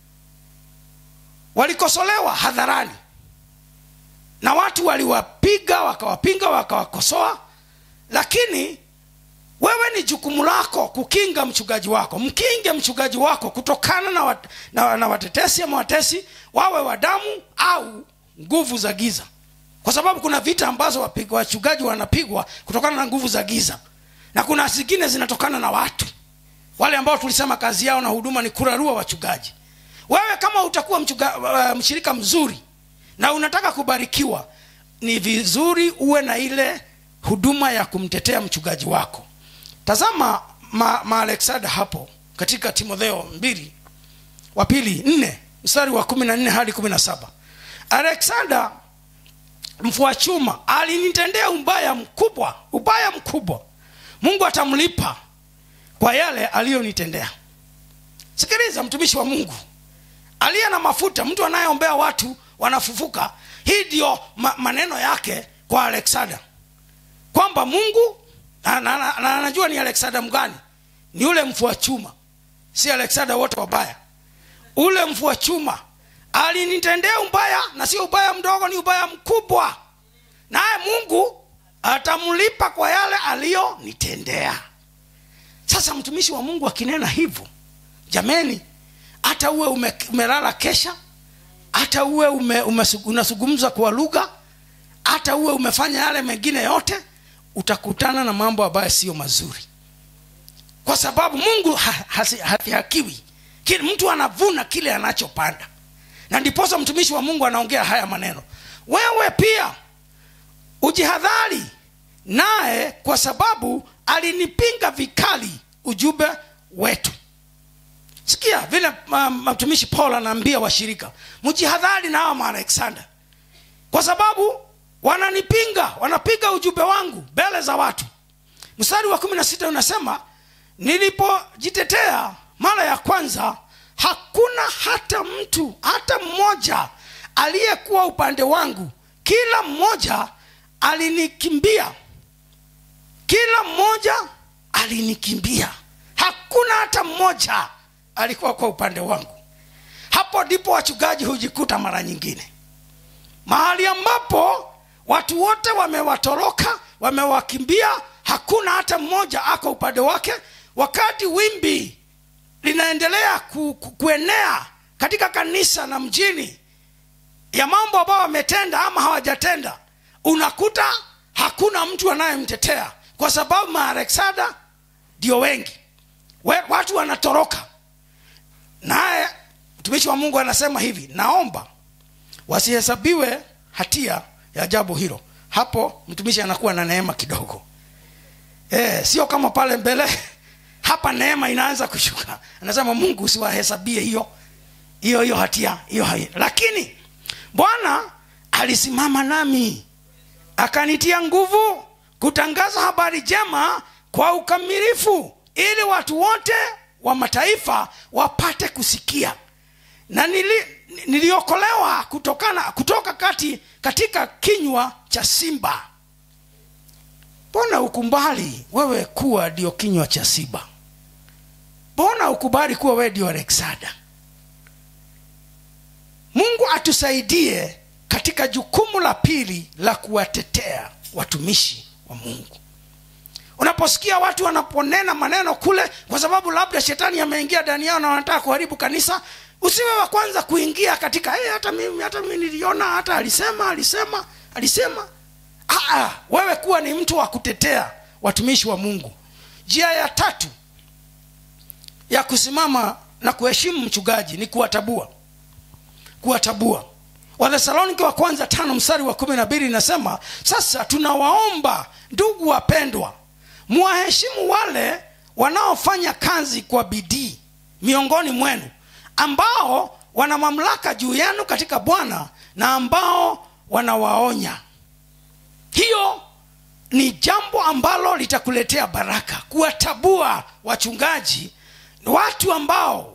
walikosolewa hadharani na watu waliwapiga wakawapinga wakawakosoa lakini wewe ni jukumu lako kukinga mchungaji wako mkinge mchungaji wako kutokana na, wat, na, na watetesi ama watesi wawe wa damu au nguvu za giza kwa sababu kuna vita ambazo wachungaji wanapigwa kutokana na nguvu za giza na kuna zingine zinatokana na watu wale ambao tulisema kazi yao na huduma ni kurarua wachungaji wewe kama utakuwa mchuga, uh, mshirika mzuri na unataka kubarikiwa ni vizuri uwe na ile huduma ya kumtetea mchungaji wako tazama maalexada ma hapo katika timotheo mbili wa pili nne mstari wa kumi na nne hadi kumi na saba alexander mfua chuma alinitendea ubaya mkubwa ubaya mkubwa mungu atamlipa kwa yale aliyonitendea sikiliza mtumishi wa mungu aliye na mafuta mtu anayeombea watu wanafufuka hii ndio ma, maneno yake kwa alexander kwamba mungu na, na, na, na anajua ni alexander mgani ni ule mfua chuma si alexander wote wabaya ule mfua chuma alinitendea ubaya na sio ubaya mdogo ni ubaya mkubwa naye mungu atamlipa kwa yale aliyonitendea sasa mtumishi wa mungu akinena hivyo jameni hata uwe ume, umelala kesha hata uwe ume, ume, unazungumza kwa lugha hata uwe umefanya yale mengine yote utakutana na mambo ambayo siyo mazuri kwa sababu mungu hafihakiwi ha, mtu anavuna kile anachopanda na ndiposa mtumishi wa mungu anaongea haya maneno wewe pia ujihadhari naye kwa sababu alinipinga vikali ujumbe wetu sikia vile mtumishi um, paul anaambia washirika mjihadhari na hawa maalexander kwa sababu wananipinga wanapiga ujumbe wangu mbele za watu mstari wa kumi na sita unasema nilipojitetea mara ya kwanza hakuna hata mtu hata mmoja aliyekuwa upande wangu kila mmoja alinikimbia kila mmoja alinikimbia hakuna hata mmoja alikuwa kwa upande wangu hapo ndipo wachungaji hujikuta mara nyingine mahali ambapo watu wote wamewatoroka wamewakimbia hakuna hata mmoja ako upande wake wakati wimbi linaendelea ku, ku, kuenea katika kanisa na mjini ya mambo ambayo wametenda ama hawajatenda unakuta hakuna mtu anayemtetea kwa sababu maareksada ndio wengi We, watu wanatoroka naye mtumishi wa mungu anasema hivi naomba wasihesabiwe hatia ya jambo hilo hapo mtumishi anakuwa na neema kidogo e, sio kama pale mbele hapa neema inaanza kushuka anasema mungu usiwahesabie hiyo hiyo hiyo hatia hiyo lakini bwana alisimama nami akanitia nguvu kutangaza habari njema kwa ukamilifu ili watu wote wa mataifa wapate kusikia na nili, niliokolewa kutokana kutoka kati katika kinywa cha simba mbona ukumbali wewe kuwa ndio kinywa cha simba mbona ukubali kuwa wewe ndio alexada mungu atusaidie katika jukumu la pili la kuwatetea watumishi wa mungu unaposikia watu wanaponena maneno kule kwa sababu labda shetani ameingia ndani yao na wanataka kuharibu kanisa usiwe wa kwanza kuingia katika hey, hata mimi hata mimi niliona hata alisema alisema alisema Aa, wewe kuwa ni mtu wa kutetea watumishi wa mungu njia ya tatu ya kusimama na kuheshimu mchungaji ni kuwatabua kuwatabua wathesalonike wa kwanza tano mstari wa kumi na mbili inasema sasa tunawaomba ndugu wapendwa muwaheshimu wale wanaofanya kazi kwa bidii miongoni mwenu ambao wana mamlaka juu yenu katika bwana na ambao wanawaonya hiyo ni jambo ambalo litakuletea baraka kuwatabua wachungaji watu ambao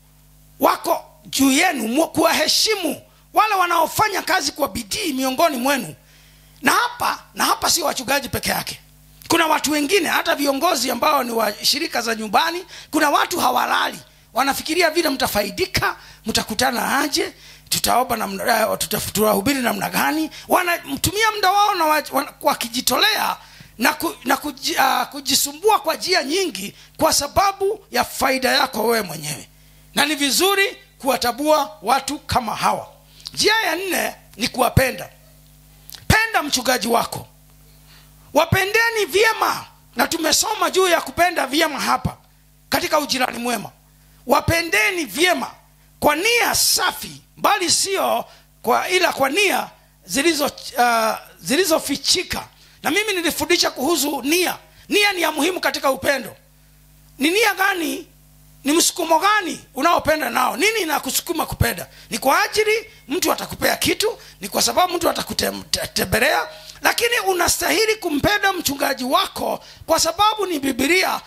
wako juu yenu kuwaheshimu wale wanaofanya kazi kwa bidii miongoni mwenu na hapa na hapa sio wachungaji peke yake kuna watu wengine hata viongozi ambao ni wa shirika za nyumbani kuna watu hawalali wanafikiria vile mtafaidika mtakutana aje tutaomba namna tutahubiri namna gani wanamtumia muda wao na wakijitolea na, ku, na kuji, uh, kujisumbua kwa njia nyingi kwa sababu ya faida yako wewe mwenyewe na ni vizuri kuwatabua watu kama hawa njia ya nne ni kuwapenda penda mchungaji wako wapendeni vyema na tumesoma juu ya kupenda vyema hapa katika ujirani mwema wapendeni vyema kwa nia safi bali sio kwa ila kwa nia zilizo uh, zilizofichika na mimi nilifundisha kuhusu nia nia ni ya muhimu katika upendo ni nia gani ni msukumo gani unaopenda nao nini inakusukuma kupenda ni kwa ajili mtu atakupea kitu ni kwa sababu mtu atakutembelea lakini unastahili kumpenda mchungaji wako kwa sababu ni bibilia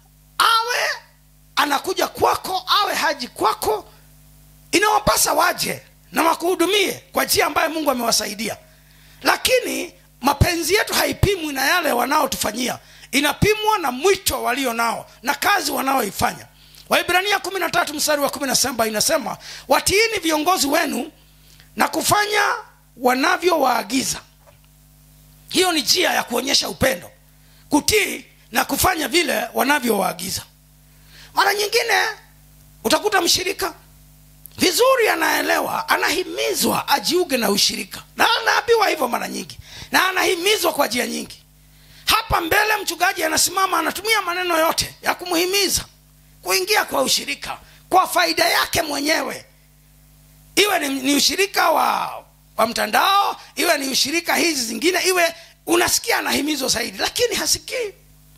awe anakuja kwako awe haji kwako inawapasa waje na wakuhudumie kwa njia ambayo mungu amewasaidia lakini mapenzi yetu haipimwi na yale wanaotufanyia inapimwa na mwito walio nao na kazi wanaoifanya waibrania kumi na tatu mstari wa kumi na saba inasema watiini viongozi wenu na kufanya wanavyowaagiza hiyo ni njia ya kuonyesha upendo kutii na kufanya vile wanavyowaagiza mara nyingine utakuta mshirika vizuri anaelewa anahimizwa ajiuge na ushirika na anaambiwa hivyo mara nyingi na anahimizwa kwa njia nyingi hapa mbele mchungaji anasimama anatumia maneno yote ya kumhimiza kuingia kwa ushirika kwa faida yake mwenyewe iwe ni, ni ushirika wa wa mtandao iwe ni ushirika hizi zingine iwe unasikia anahimizwa zaidi lakini hasikii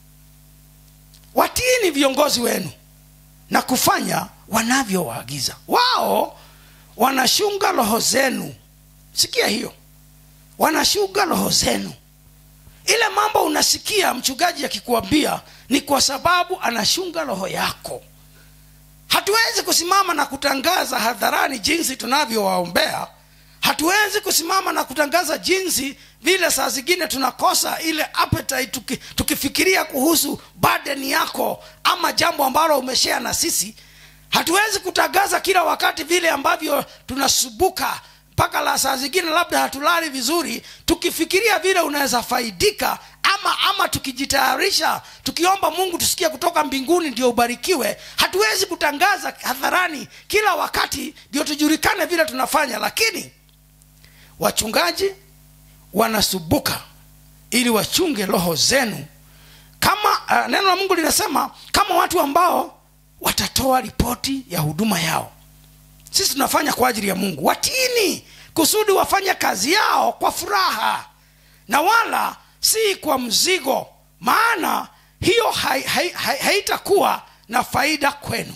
watiini viongozi wenu na kufanya wanavyowaagiza wao wanashunga roho zenu sikia hiyo wanashunga roho zenu ile mambo unasikia mchungaji akikuambia ni kwa sababu anashunga roho yako hatuwezi kusimama na kutangaza hadharani jinsi tunavyowaombea hatuwezi kusimama na kutangaza jinsi vile saa zingine tunakosa ile appetite tuki, tukifikiria kuhusu burden yako ama jambo ambalo umeshea na sisi hatuwezi kutangaza kila wakati vile ambavyo tunasubuka mpaka la saa zingine labda hatulali vizuri tukifikiria vile unaweza faidika ama ama tukijitayarisha tukiomba mungu tusikie kutoka mbinguni ndio ubarikiwe hatuwezi kutangaza hadharani kila wakati ndio tujulikane vile tunafanya lakini wachungaji wanasubuka ili wachunge roho zenu kama uh, neno la mungu linasema kama watu ambao watatoa ripoti ya huduma yao sisi tunafanya kwa ajili ya mungu watini kusudi wafanye kazi yao kwa furaha na wala si kwa mzigo maana hiyo haitakuwa hai, hai, hai na faida kwenu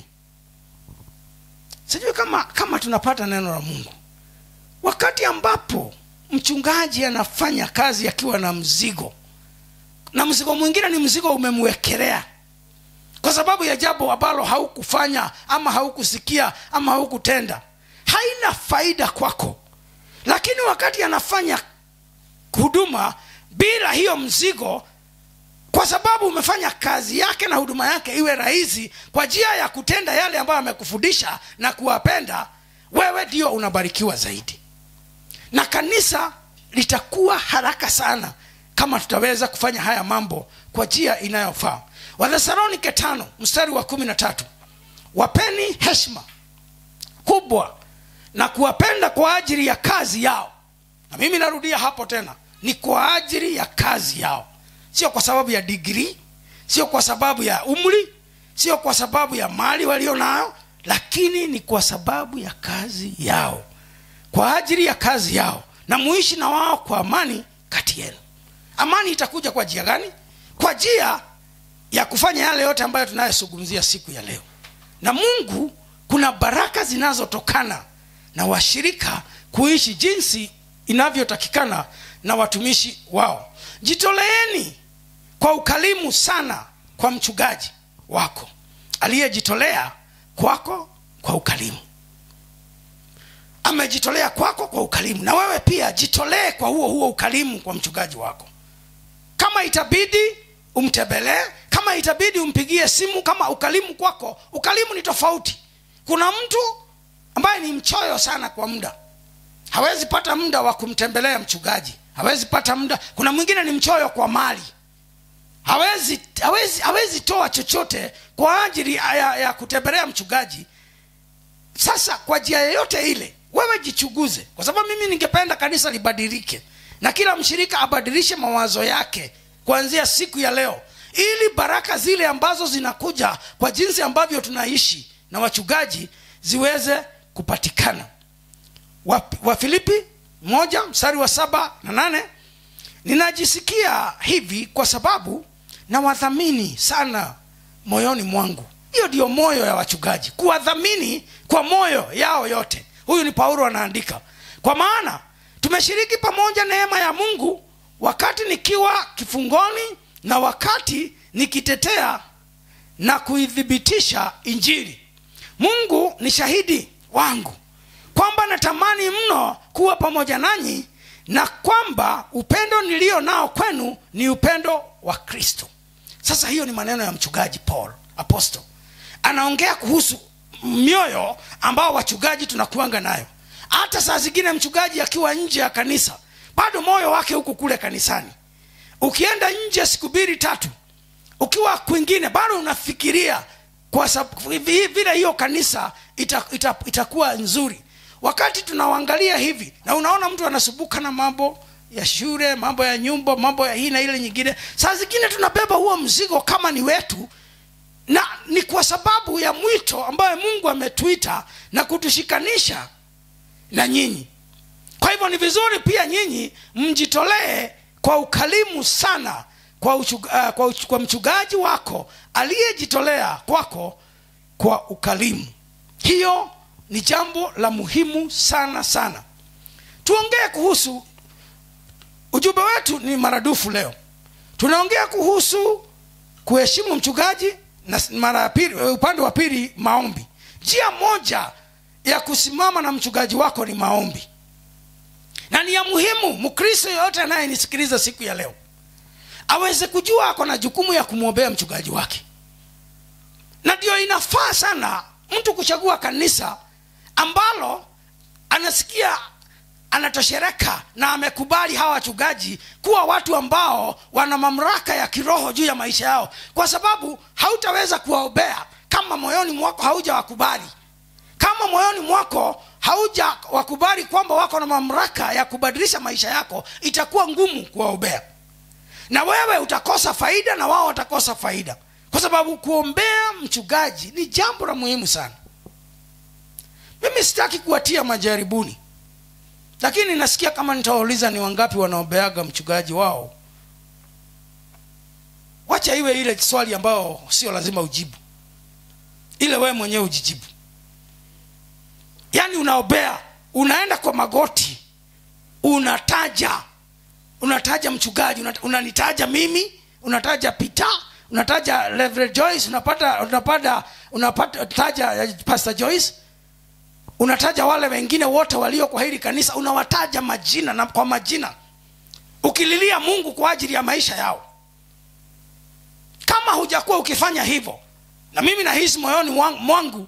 sijui kama kama tunapata neno la mungu wakati ambapo mchungaji anafanya kazi akiwa na mzigo na mzigo mwingine ni mzigo umemwekelea kwa sababu ya jambo ambalo haukufanya ama haukusikia ama haukutenda haina faida kwako lakini wakati anafanya huduma bila hiyo mzigo kwa sababu umefanya kazi yake na huduma yake iwe rahisi kwa njia ya kutenda yale ambayo amekufundisha na kuwapenda wewe ndio unabarikiwa zaidi na kanisa litakuwa haraka sana kama tutaweza kufanya haya mambo kwa njia inayofaa wathesalonike tano mstari wa kumi na tatu wapeni heshima kubwa na kuwapenda kwa ajili ya kazi yao na mimi narudia hapo tena ni kwa ajili ya kazi yao sio kwa sababu ya digrii sio kwa sababu ya umri sio kwa sababu ya mali walio nayo lakini ni kwa sababu ya kazi yao kwa ajili ya kazi yao na muishi na wao kwa amani kati yenu amani itakuja kwa njia gani kwa njia ya kufanya yale yote ambayo tunayozungumzia siku ya leo na mungu kuna baraka zinazotokana na washirika kuishi jinsi inavyotakikana na watumishi wao jitoleeni kwa ukalimu sana kwa mchungaji wako aliyejitolea kwako kwa ukalimu amejitolea kwako kwa ukalimu na wewe pia jitolee kwa huo huo ukalimu kwa mchungaji wako kama itabidi umtembelee kama itabidi umpigie simu kama ukalimu kwako ukalimu ni tofauti kuna mtu ambaye ni mchoyo sana kwa muda hawezi pata muda wa kumtembelea mchungaji hawezi pata muda kuna mwingine ni mchoyo kwa mali hawezi hawezi hawezi toa chochote kwa ajili ya, ya kutembelea mchungaji sasa kwa njia yoyote ile wewe jichuguze kwa sababu mimi ningependa kanisa libadilike na kila mshirika abadilishe mawazo yake kuanzia siku ya leo ili baraka zile ambazo zinakuja kwa jinsi ambavyo tunaishi na wachungaji ziweze kupatikana wafilipi wa moja mstari wa saba na nane ninajisikia hivi kwa sababu nawadhamini sana moyoni mwangu hiyo ndiyo moyo ya wachungaji kuwadhamini kwa moyo yao yote huyu ni paulo anaandika kwa maana tumeshiriki pamoja neema ya mungu wakati nikiwa kifungoni na wakati nikitetea na kuithibitisha injili mungu ni shahidi wangu kwamba natamani mno kuwa pamoja nanyi na kwamba upendo nilio nao kwenu ni upendo wa kristo sasa hiyo ni maneno ya mchungaji paul apostle anaongea kuhusu mioyo ambao wachungaji tunakuanga nayo hata saa zingine mchungaji akiwa nje ya kanisa bado moyo wake huko kule kanisani ukienda nje siku mbili tatu ukiwa kwingine bado unafikiria kwa sababu vile hiyo kanisa itakuwa ita, ita, ita nzuri wakati tunaangalia hivi na unaona mtu anasumbuka na mambo ya shule mambo ya nyumba mambo ya hii na ile nyingine saa zingine tunabeba huo mzigo kama ni wetu na ni kwa sababu ya mwito ambayo mungu ametuita na kutushikanisha na nyinyi kwa hivyo ni vizuri pia nyinyi mjitolee kwa ukalimu sana kwa, uchug, uh, kwa, uch, kwa mchungaji wako aliyejitolea kwako kwa ukalimu hiyo ni jambo la muhimu sana sana tuongee kuhusu ujumbe wetu ni maradufu leo tunaongea kuhusu kuheshimu mchungaji na mara ya pili upande wa pili maombi njia moja ya kusimama na mchungaji wako ni maombi na ni ya muhimu mkristo yoyote anayenisikiliza siku ya leo aweze kujua ako na jukumu ya kumwombea mchungaji wake na ndio inafaa sana mtu kuchagua kanisa ambalo anasikia anatoshereka na amekubali hawa wachungaji kuwa watu ambao wana mamlaka ya kiroho juu ya maisha yao kwa sababu hautaweza kuwaombea kama moyoni mwako hauja wakubali kama moyoni mwako hauja wakubali kwamba wako na mamlaka ya kubadilisha maisha yako itakuwa ngumu kuwaombea na wewe utakosa faida na wao watakosa faida kwa sababu kuombea mchungaji ni jambo la muhimu sana mimi sitaki kuwatia majaribuni lakini nasikia kama nitawauliza ni wangapi wanaombeaga mchungaji wao wacha iwe ile swali ambayo sio lazima ujibu ile wewe mwenyewe ujijibu yaani unaombea unaenda kwa magoti unataja unataja mchungaji unat- unanitaja mimi unataja peter unataja Reverend joyce unapata unapata unapata taja eh, pastor joyce unataja wale wengine wote walio kwa hili kanisa unawataja majina na kwa majina ukililia mungu kwa ajili ya maisha yao kama hujakuwa ukifanya hivyo na mimi nahisi moyoni mwan- mwangu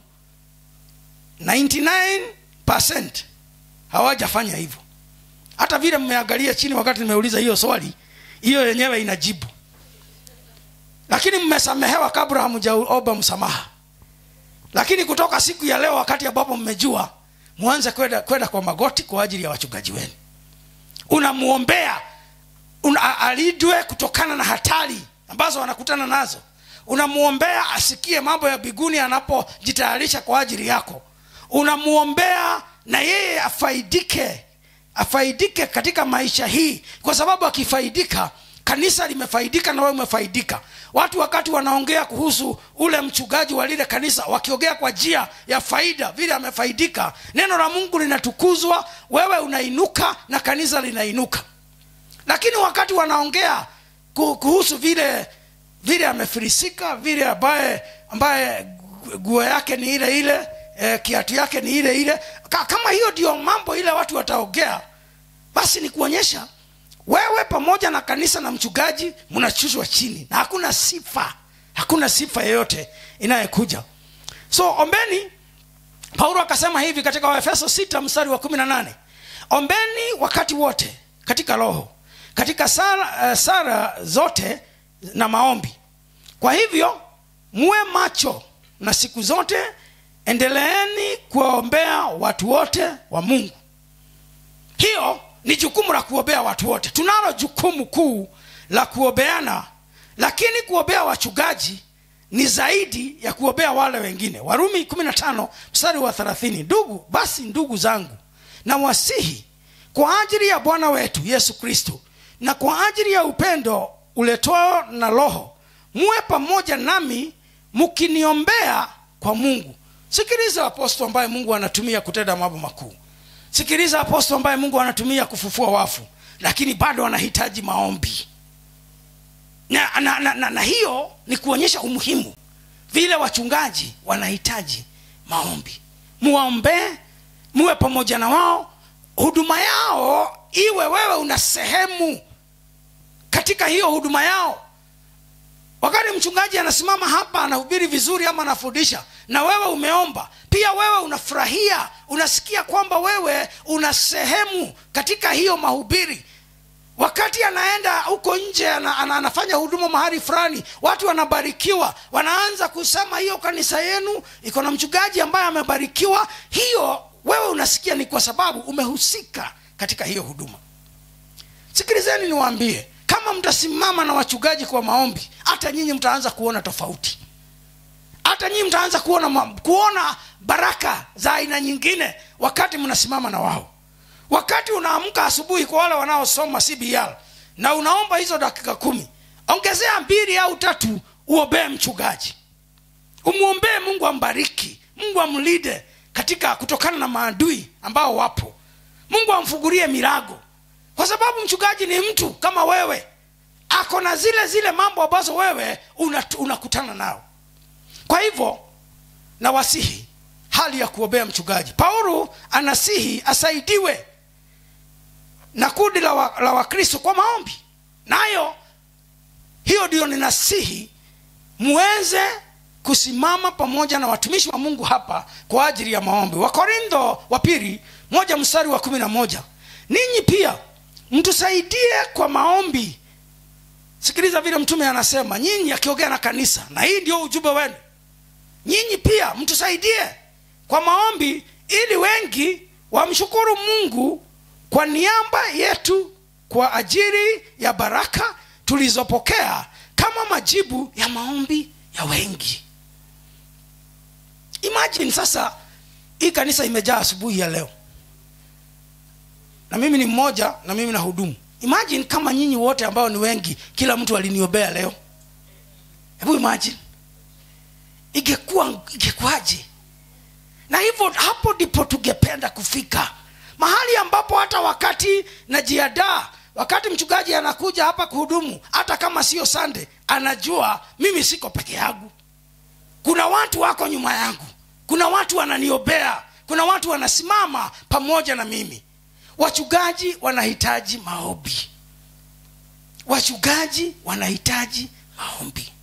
99 hawajafanya hivyo hata vile mmeangalia chini wakati nimeuliza hiyo swali hiyo yenyewe inajibu lakini mmesamehewa kabla hamjaomba msamaha lakini kutoka siku ya leo wakati ambapo mmejua mwanze kwenda kwenda kwa magoti kwa ajili ya wachungaji wenu unamwombea una, a- alindwe kutokana na hatari ambazo wanakutana nazo unamwombea asikie mambo ya biguni anapojitayarisha kwa ajili yako unamwombea na yeye afaidike afaidike katika maisha hii kwa sababu akifaidika kanisa limefaidika na wewe umefaidika watu wakati wanaongea kuhusu ule mchungaji wa lile kanisa wakiongea kwa njia ya faida vile amefaidika neno la mungu linatukuzwa wewe unainuka na kanisa linainuka lakini wakati wanaongea ku- kuhusu vile vile amefilisika vile ambaye ambaye gu- guo yake ni ile ile e, kiatu yake ni ile ile Ka, kama hiyo ndio mambo ile watu wataongea basi ni kuonyesha wewe pamoja na kanisa na mchungaji mnachushwa chini na hakuna sifa hakuna sifa yeyote inayekuja so ombeni paulo akasema hivi katika waefeso 6 mstari wa 18 ombeni wakati wote katika roho katika sara, uh, sara zote na maombi kwa hivyo muwe macho na siku zote endeleeni kuwaombea watu wote wa mungu hiyo ni jukumu la kuombea watu wote tunalo jukumu kuu la kuombeana lakini kuombea wachungaji ni zaidi ya kuombea wale wengine warumi 15 mstari wa 30 ndugu basi ndugu zangu na wasihi kwa ajili ya bwana wetu yesu kristo na kwa ajili ya upendo uletwao na roho muwe pamoja nami mkiniombea kwa mungu sikiliza apostol ambaye mungu anatumia kutenda mambo makuu sikiliza apostol ambaye mungu anatumia kufufua wafu lakini bado anahitaji maombi na, na, na, na, na hiyo ni kuonyesha umuhimu vile wachungaji wanahitaji maombi muwaombee muwe pamoja na wao huduma yao iwe wewe una sehemu katika hiyo huduma yao wakati mchungaji anasimama hapa anahubiri vizuri ama anafundisha na wewe umeomba pia wewe unafurahia unasikia kwamba wewe una sehemu katika hiyo mahubiri wakati anaenda huko nje ana, ana, anafanya huduma mahali fulani watu wanabarikiwa wanaanza kusema hiyo kanisa yenu iko na mchungaji ambaye amebarikiwa hiyo wewe unasikia ni kwa sababu umehusika katika hiyo huduma sikilizeni niwaambie kama mtasimama na wachungaji kwa maombi hata nyinyi mtaanza kuona tofauti hata nyinyi mtaanza kuona, ma- kuona baraka za aina nyingine wakati mnasimama na wao wakati unaamka asubuhi kwa wale wanaosoma cbr na unaomba hizo dakika kumi ongezea mbili au tatu uombee mchungaji umwombee mungu ambariki mungu amlinde katika kutokana na maadui ambao wapo mungu amfungulie milago kwa sababu mchungaji ni mtu kama wewe ako na zile zile mambo ambazo wewe unat- unakutana nao kwa hivyo na wasihi hali ya kuombea mchungaji paulo anasihi asaidiwe na kundi la wa- la wakristo kwa maombi nayo hiyo ndio ninasihi muweze kusimama pamoja na watumishi wa mungu hapa kwa ajili ya maombi wakorintho wa pili moja mstari wa kumi na moja ninyi pia mtusaidie kwa maombi sikiliza vile mtume anasema nyinyi akiongea na kanisa na hii ndio ujumbe wenu nyinyi pia mtusaidie kwa maombi ili wengi wamshukuru mungu kwa niaba yetu kwa ajili ya baraka tulizopokea kama majibu ya maombi ya wengi imagine sasa hii kanisa imejaa asubuhi ya leo na mimi ni mmoja na mimi na hudumu imagine kama nyinyi wote ambao ni wengi kila mtu aliniombea leo hebu imagine ingekuwa ingekuwaje na hivyo hapo ndipo tungependa kufika mahali ambapo hata wakati najiadaa wakati mchungaji anakuja hapa kuhudumu hata kama sio sande anajua mimi siko peke yangu kuna watu wako nyuma yangu kuna watu wananiobea kuna watu wanasimama pamoja na mimi wachungaji wanahitaji maombi wachungaji wanahitaji maombi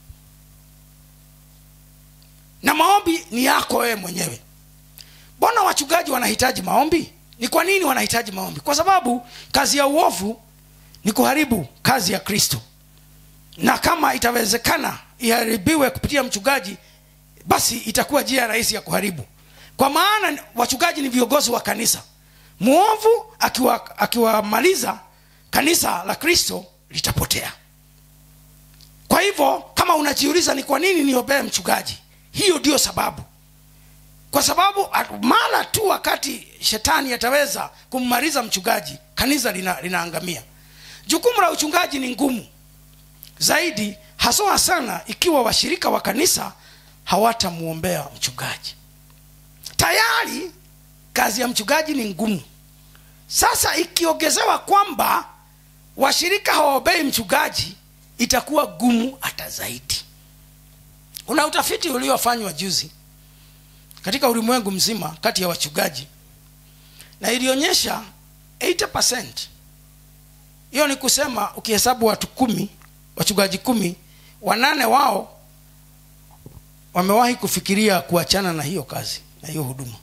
na maombi ni yako wewe mwenyewe mbona wachungaji wanahitaji maombi ni kwa nini wanahitaji maombi kwa sababu kazi ya uovu ni kuharibu kazi ya kristo na kama itawezekana iharibiwe kupitia mchungaji basi itakuwa njia rahisi ya kuharibu kwa maana wachungaji ni viongozi wa kanisa mwovu akiwamaliza akiwa akiwamaliza kanisa la kristo litapotea kwa hivyo kama unajiuliza ni kwa nini niobee mchungaji hiyo ndio sababu kwa sababu mara tu wakati shetani ataweza kummaliza mchungaji kanisa lina, linaangamia jukumu la uchungaji ni ngumu zaidi haswa sana ikiwa washirika wa kanisa hawatamwombea mchungaji tayari kazi ya mchungaji ni ngumu sasa ikiongezewa kwamba washirika hawaombei mchungaji itakuwa gumu hata zaidi kuna utafiti uliofanywa juzi katika ulimwengu mzima kati ya wachungaji na ilionyesha 80 hiyo ni kusema ukihesabu watu kumi wachungaji kumi wanane wao wamewahi kufikiria kuachana na hiyo kazi na hiyo huduma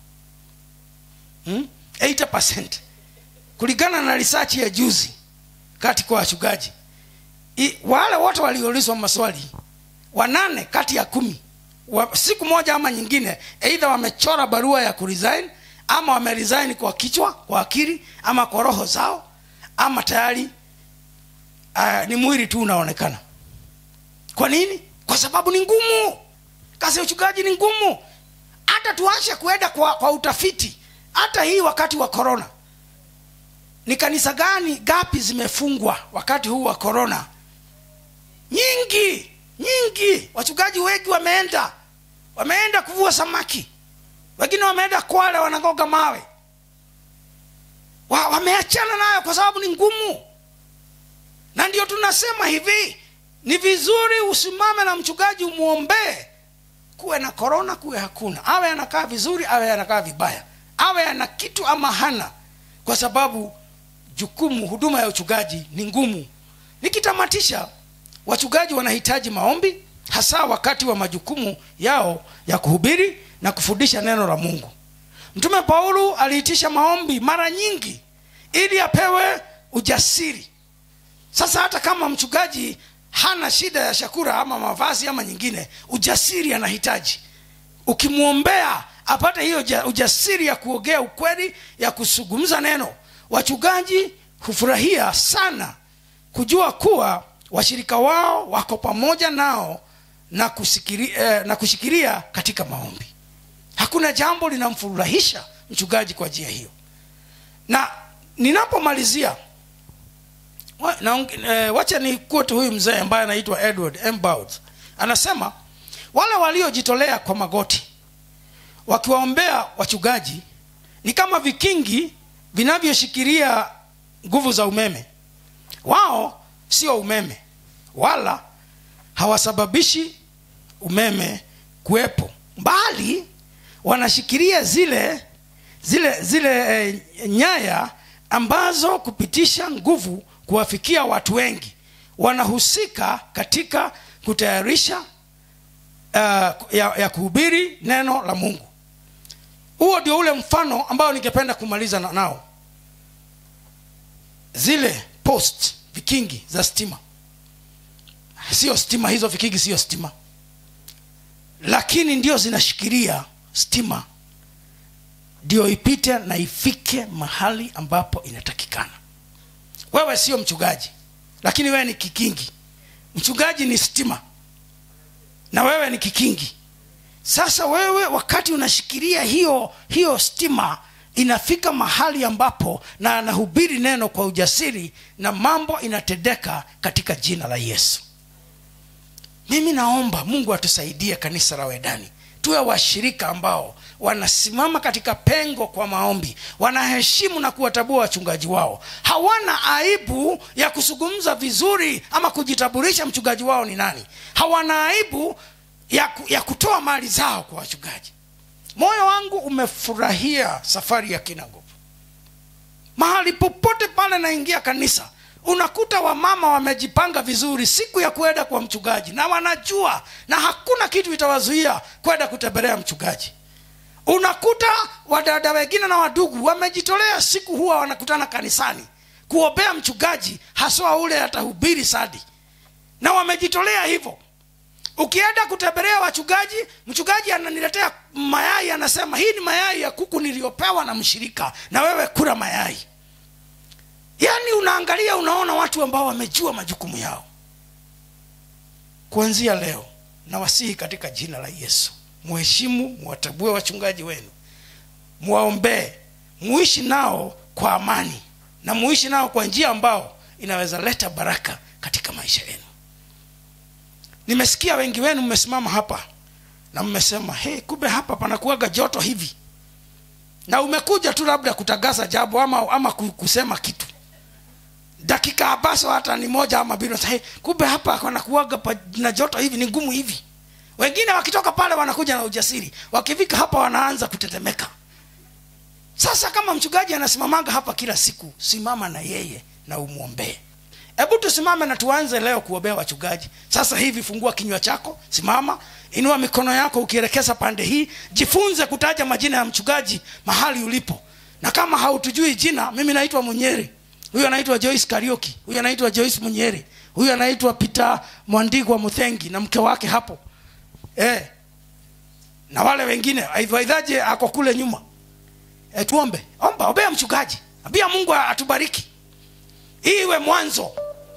hmm? 80 kulingana na risachi ya juzi kati kwa wachungaji I, wale wote walioulizwa maswali wanane kati ya kumi wa, siku moja ama nyingine eidha wamechora barua ya kuresign ama wameresign kwa kichwa kwa akili ama kwa roho zao ama tayari uh, ni mwili tu unaonekana kwa nini kwa sababu ni ngumu kazi ya uchungaji ni ngumu hata tuache kuenda kwa, kwa utafiti hata hii wakati wa korona ni kanisa gani gapi zimefungwa wakati huu wa korona nyingi nyingi wachungaji wengi wameenda wameenda kuvua samaki wengine wameenda kwale wanagoga mawe wa, wameachana nayo kwa sababu ni ngumu na ndio tunasema hivi ni vizuri usimame na mchungaji umwombee kuwe na korona kuwe hakuna awe anakaa vizuri awe anakaa vibaya awe ana kitu ama hana kwa sababu jukumu huduma ya uchungaji ni ngumu nikitamatisha wachungaji wanahitaji maombi hasa wakati wa majukumu yao ya kuhubiri na kufundisha neno la mungu mtume paulo aliitisha maombi mara nyingi ili apewe ujasiri sasa hata kama mchungaji hana shida ya shakura ama mavazi ama nyingine ujasiri anahitaji ukimwombea apate hiyo ujasiri ya kuogea ukweli ya kusugumza neno wachungaji hufurahia sana kujua kuwa washirika wao wako pamoja nao na, kusikiri, eh, na kushikilia katika maombi hakuna jambo linamfurahisha mchungaji kwa njia hiyo na ninapomalizia wa, na, eh, wacha ni kuote huyu mzee ambaye anaitwa edward Embaud. anasema wale waliojitolea kwa magoti wakiwaombea wachungaji ni kama vikingi vinavyoshikilia nguvu za umeme wao sio umeme wala hawasababishi umeme kuwepo bali wanashikilia zile zile zile e, nyaya ambazo kupitisha nguvu kuwafikia watu wengi wanahusika katika kutayarisha uh, ya, ya kuhubiri neno la mungu huo ndio ule mfano ambao ningependa kumaliza na, nao zile post vikingi za stima sio stima hizo vikingi sio stima lakini ndio zinashikilia stima ndio ipite na ifike mahali ambapo inatakikana wewe sio mchungaji lakini wewe ni kikingi mchungaji ni stima na wewe ni kikingi sasa wewe wakati unashikilia hiyo hiyo stima inafika mahali ambapo na anahubiri neno kwa ujasiri na mambo inatendeka katika jina la yesu mimi naomba mungu atusaidie kanisa la wedani tuwe washirika ambao wanasimama katika pengo kwa maombi wanaheshimu na kuwatabua wachungaji wao hawana aibu ya kuzungumza vizuri ama kujitaburisha mchungaji wao ni nani hawana aibu ya, ku- ya kutoa mali zao kwa wachungaji moyo wangu umefurahia safari ya kinagop mahali popote pale naingia kanisa unakuta wamama wamejipanga vizuri siku ya kwenda kwa mchungaji na wanajua na hakuna kitu itawazuia kwenda kutembelea mchungaji unakuta wadada wengine na wadugu wamejitolea siku huwa wanakutana kanisani kuombea mchungaji haswa ule atahubiri sadi na wamejitolea hivyo ukienda kutembelea wachungaji mchungaji ananiletea mayai anasema hii ni mayai ya kuku niliyopewa na mshirika na wewe kula mayai yaani unaangalia unaona watu ambao wamejua majukumu yao kuanzia leo nawasihi katika jina la yesu muheshimu muwatabue wachungaji wenu muwaombee muishi nao kwa amani na muishi nao kwa njia ambao inaweza leta baraka katika maisha yenu nimesikia wengi wenu mmesimama hapa na mmesema hey, kumbe hapa panakuaga joto hivi na umekuja tu labda kutangaza jambo ama, ama ku- kusema kitu dakika ambazo hata ni moja ama mbili hey, kumbe hapa panakuaga pa, na joto hivi ni ngumu hivi wengine wakitoka pale wanakuja na ujasiri wakifika hapa wanaanza kutetemeka sasa kama mchungaji anasimamanga hapa kila siku simama na yeye na umwombee hebu tusimame na tuanze leo kuombea wachungaji sasa hivi fungua kinywa chako simama inua mikono yako ukielekeza pande hii jifunze kutaja majina ya mchungaji mahali ulipo na kama hautujui jina mimi naitwa munyeri huyu anaitwa joyce karioki huyu anaitwa joyce munyeri huyu anaitwa peter mwandigwa muthengi na mke wake hapo eh. na wale wengine aidhaidhaje ako kule nyuma e, tuombe omba ombea mchungaji ambia mungu atubariki hii iwe mwanzo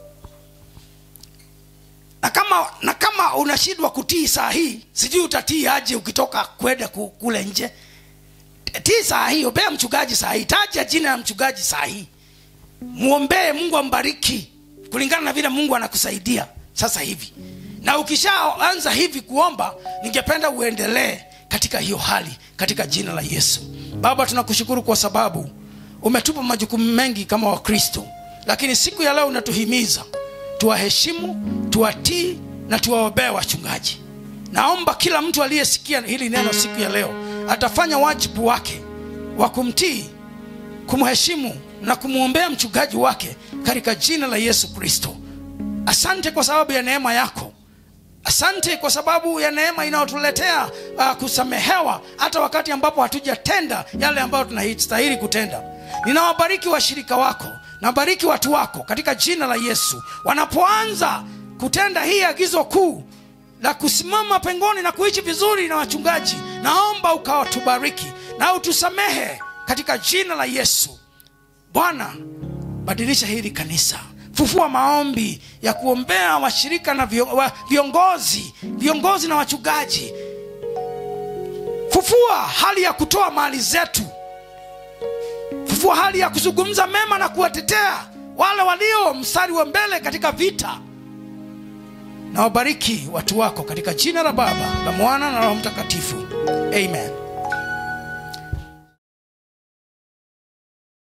na kama na kama unashindwa kutii saa hii sijui utatii aje ukitoka kwenda ku- kule nje tii saa hii ombea mchungaji saa hii taja jina ya mchungaji saa hii mwombee mungu ambariki kulingana na vile mungu anakusaidia sasa hivi na ukishaanza hivi kuomba ningependa uendelee katika hiyo hali katika jina la yesu baba tunakushukuru kwa sababu umetupa majukumu mengi kama wakristo lakini siku ya leo unatuhimiza tuwaheshimu tuwatii na tuwaombee wachungaji naomba kila mtu aliyesikia hili neno siku ya leo atafanya wajibu wake wa kumtii kumheshimu na kumwombea mchungaji wake katika jina la yesu kristo asante kwa sababu ya neema yako asante kwa sababu ya neema inayotuletea uh, kusamehewa hata wakati ambapo hatujatenda yale ambayo tunastahili kutenda ninawabariki washirika wako nabariki watu wako katika jina la yesu wanapoanza kutenda hii agizo kuu la kusimama pengoni na kuishi vizuri na wachungaji naomba ukawatubariki na utusamehe katika jina la yesu bwana badilisha hili kanisa fufua maombi ya kuombea washirika na vio- wa- viongozi viongozi na wachungaji fufua hali ya kutoa mali zetu fufua hali ya kuzungumza mema na kuwatetea wale walio mstari wa mbele katika vita na wabariki watu wako katika jina la baba la mwana na roho mtakatifu amen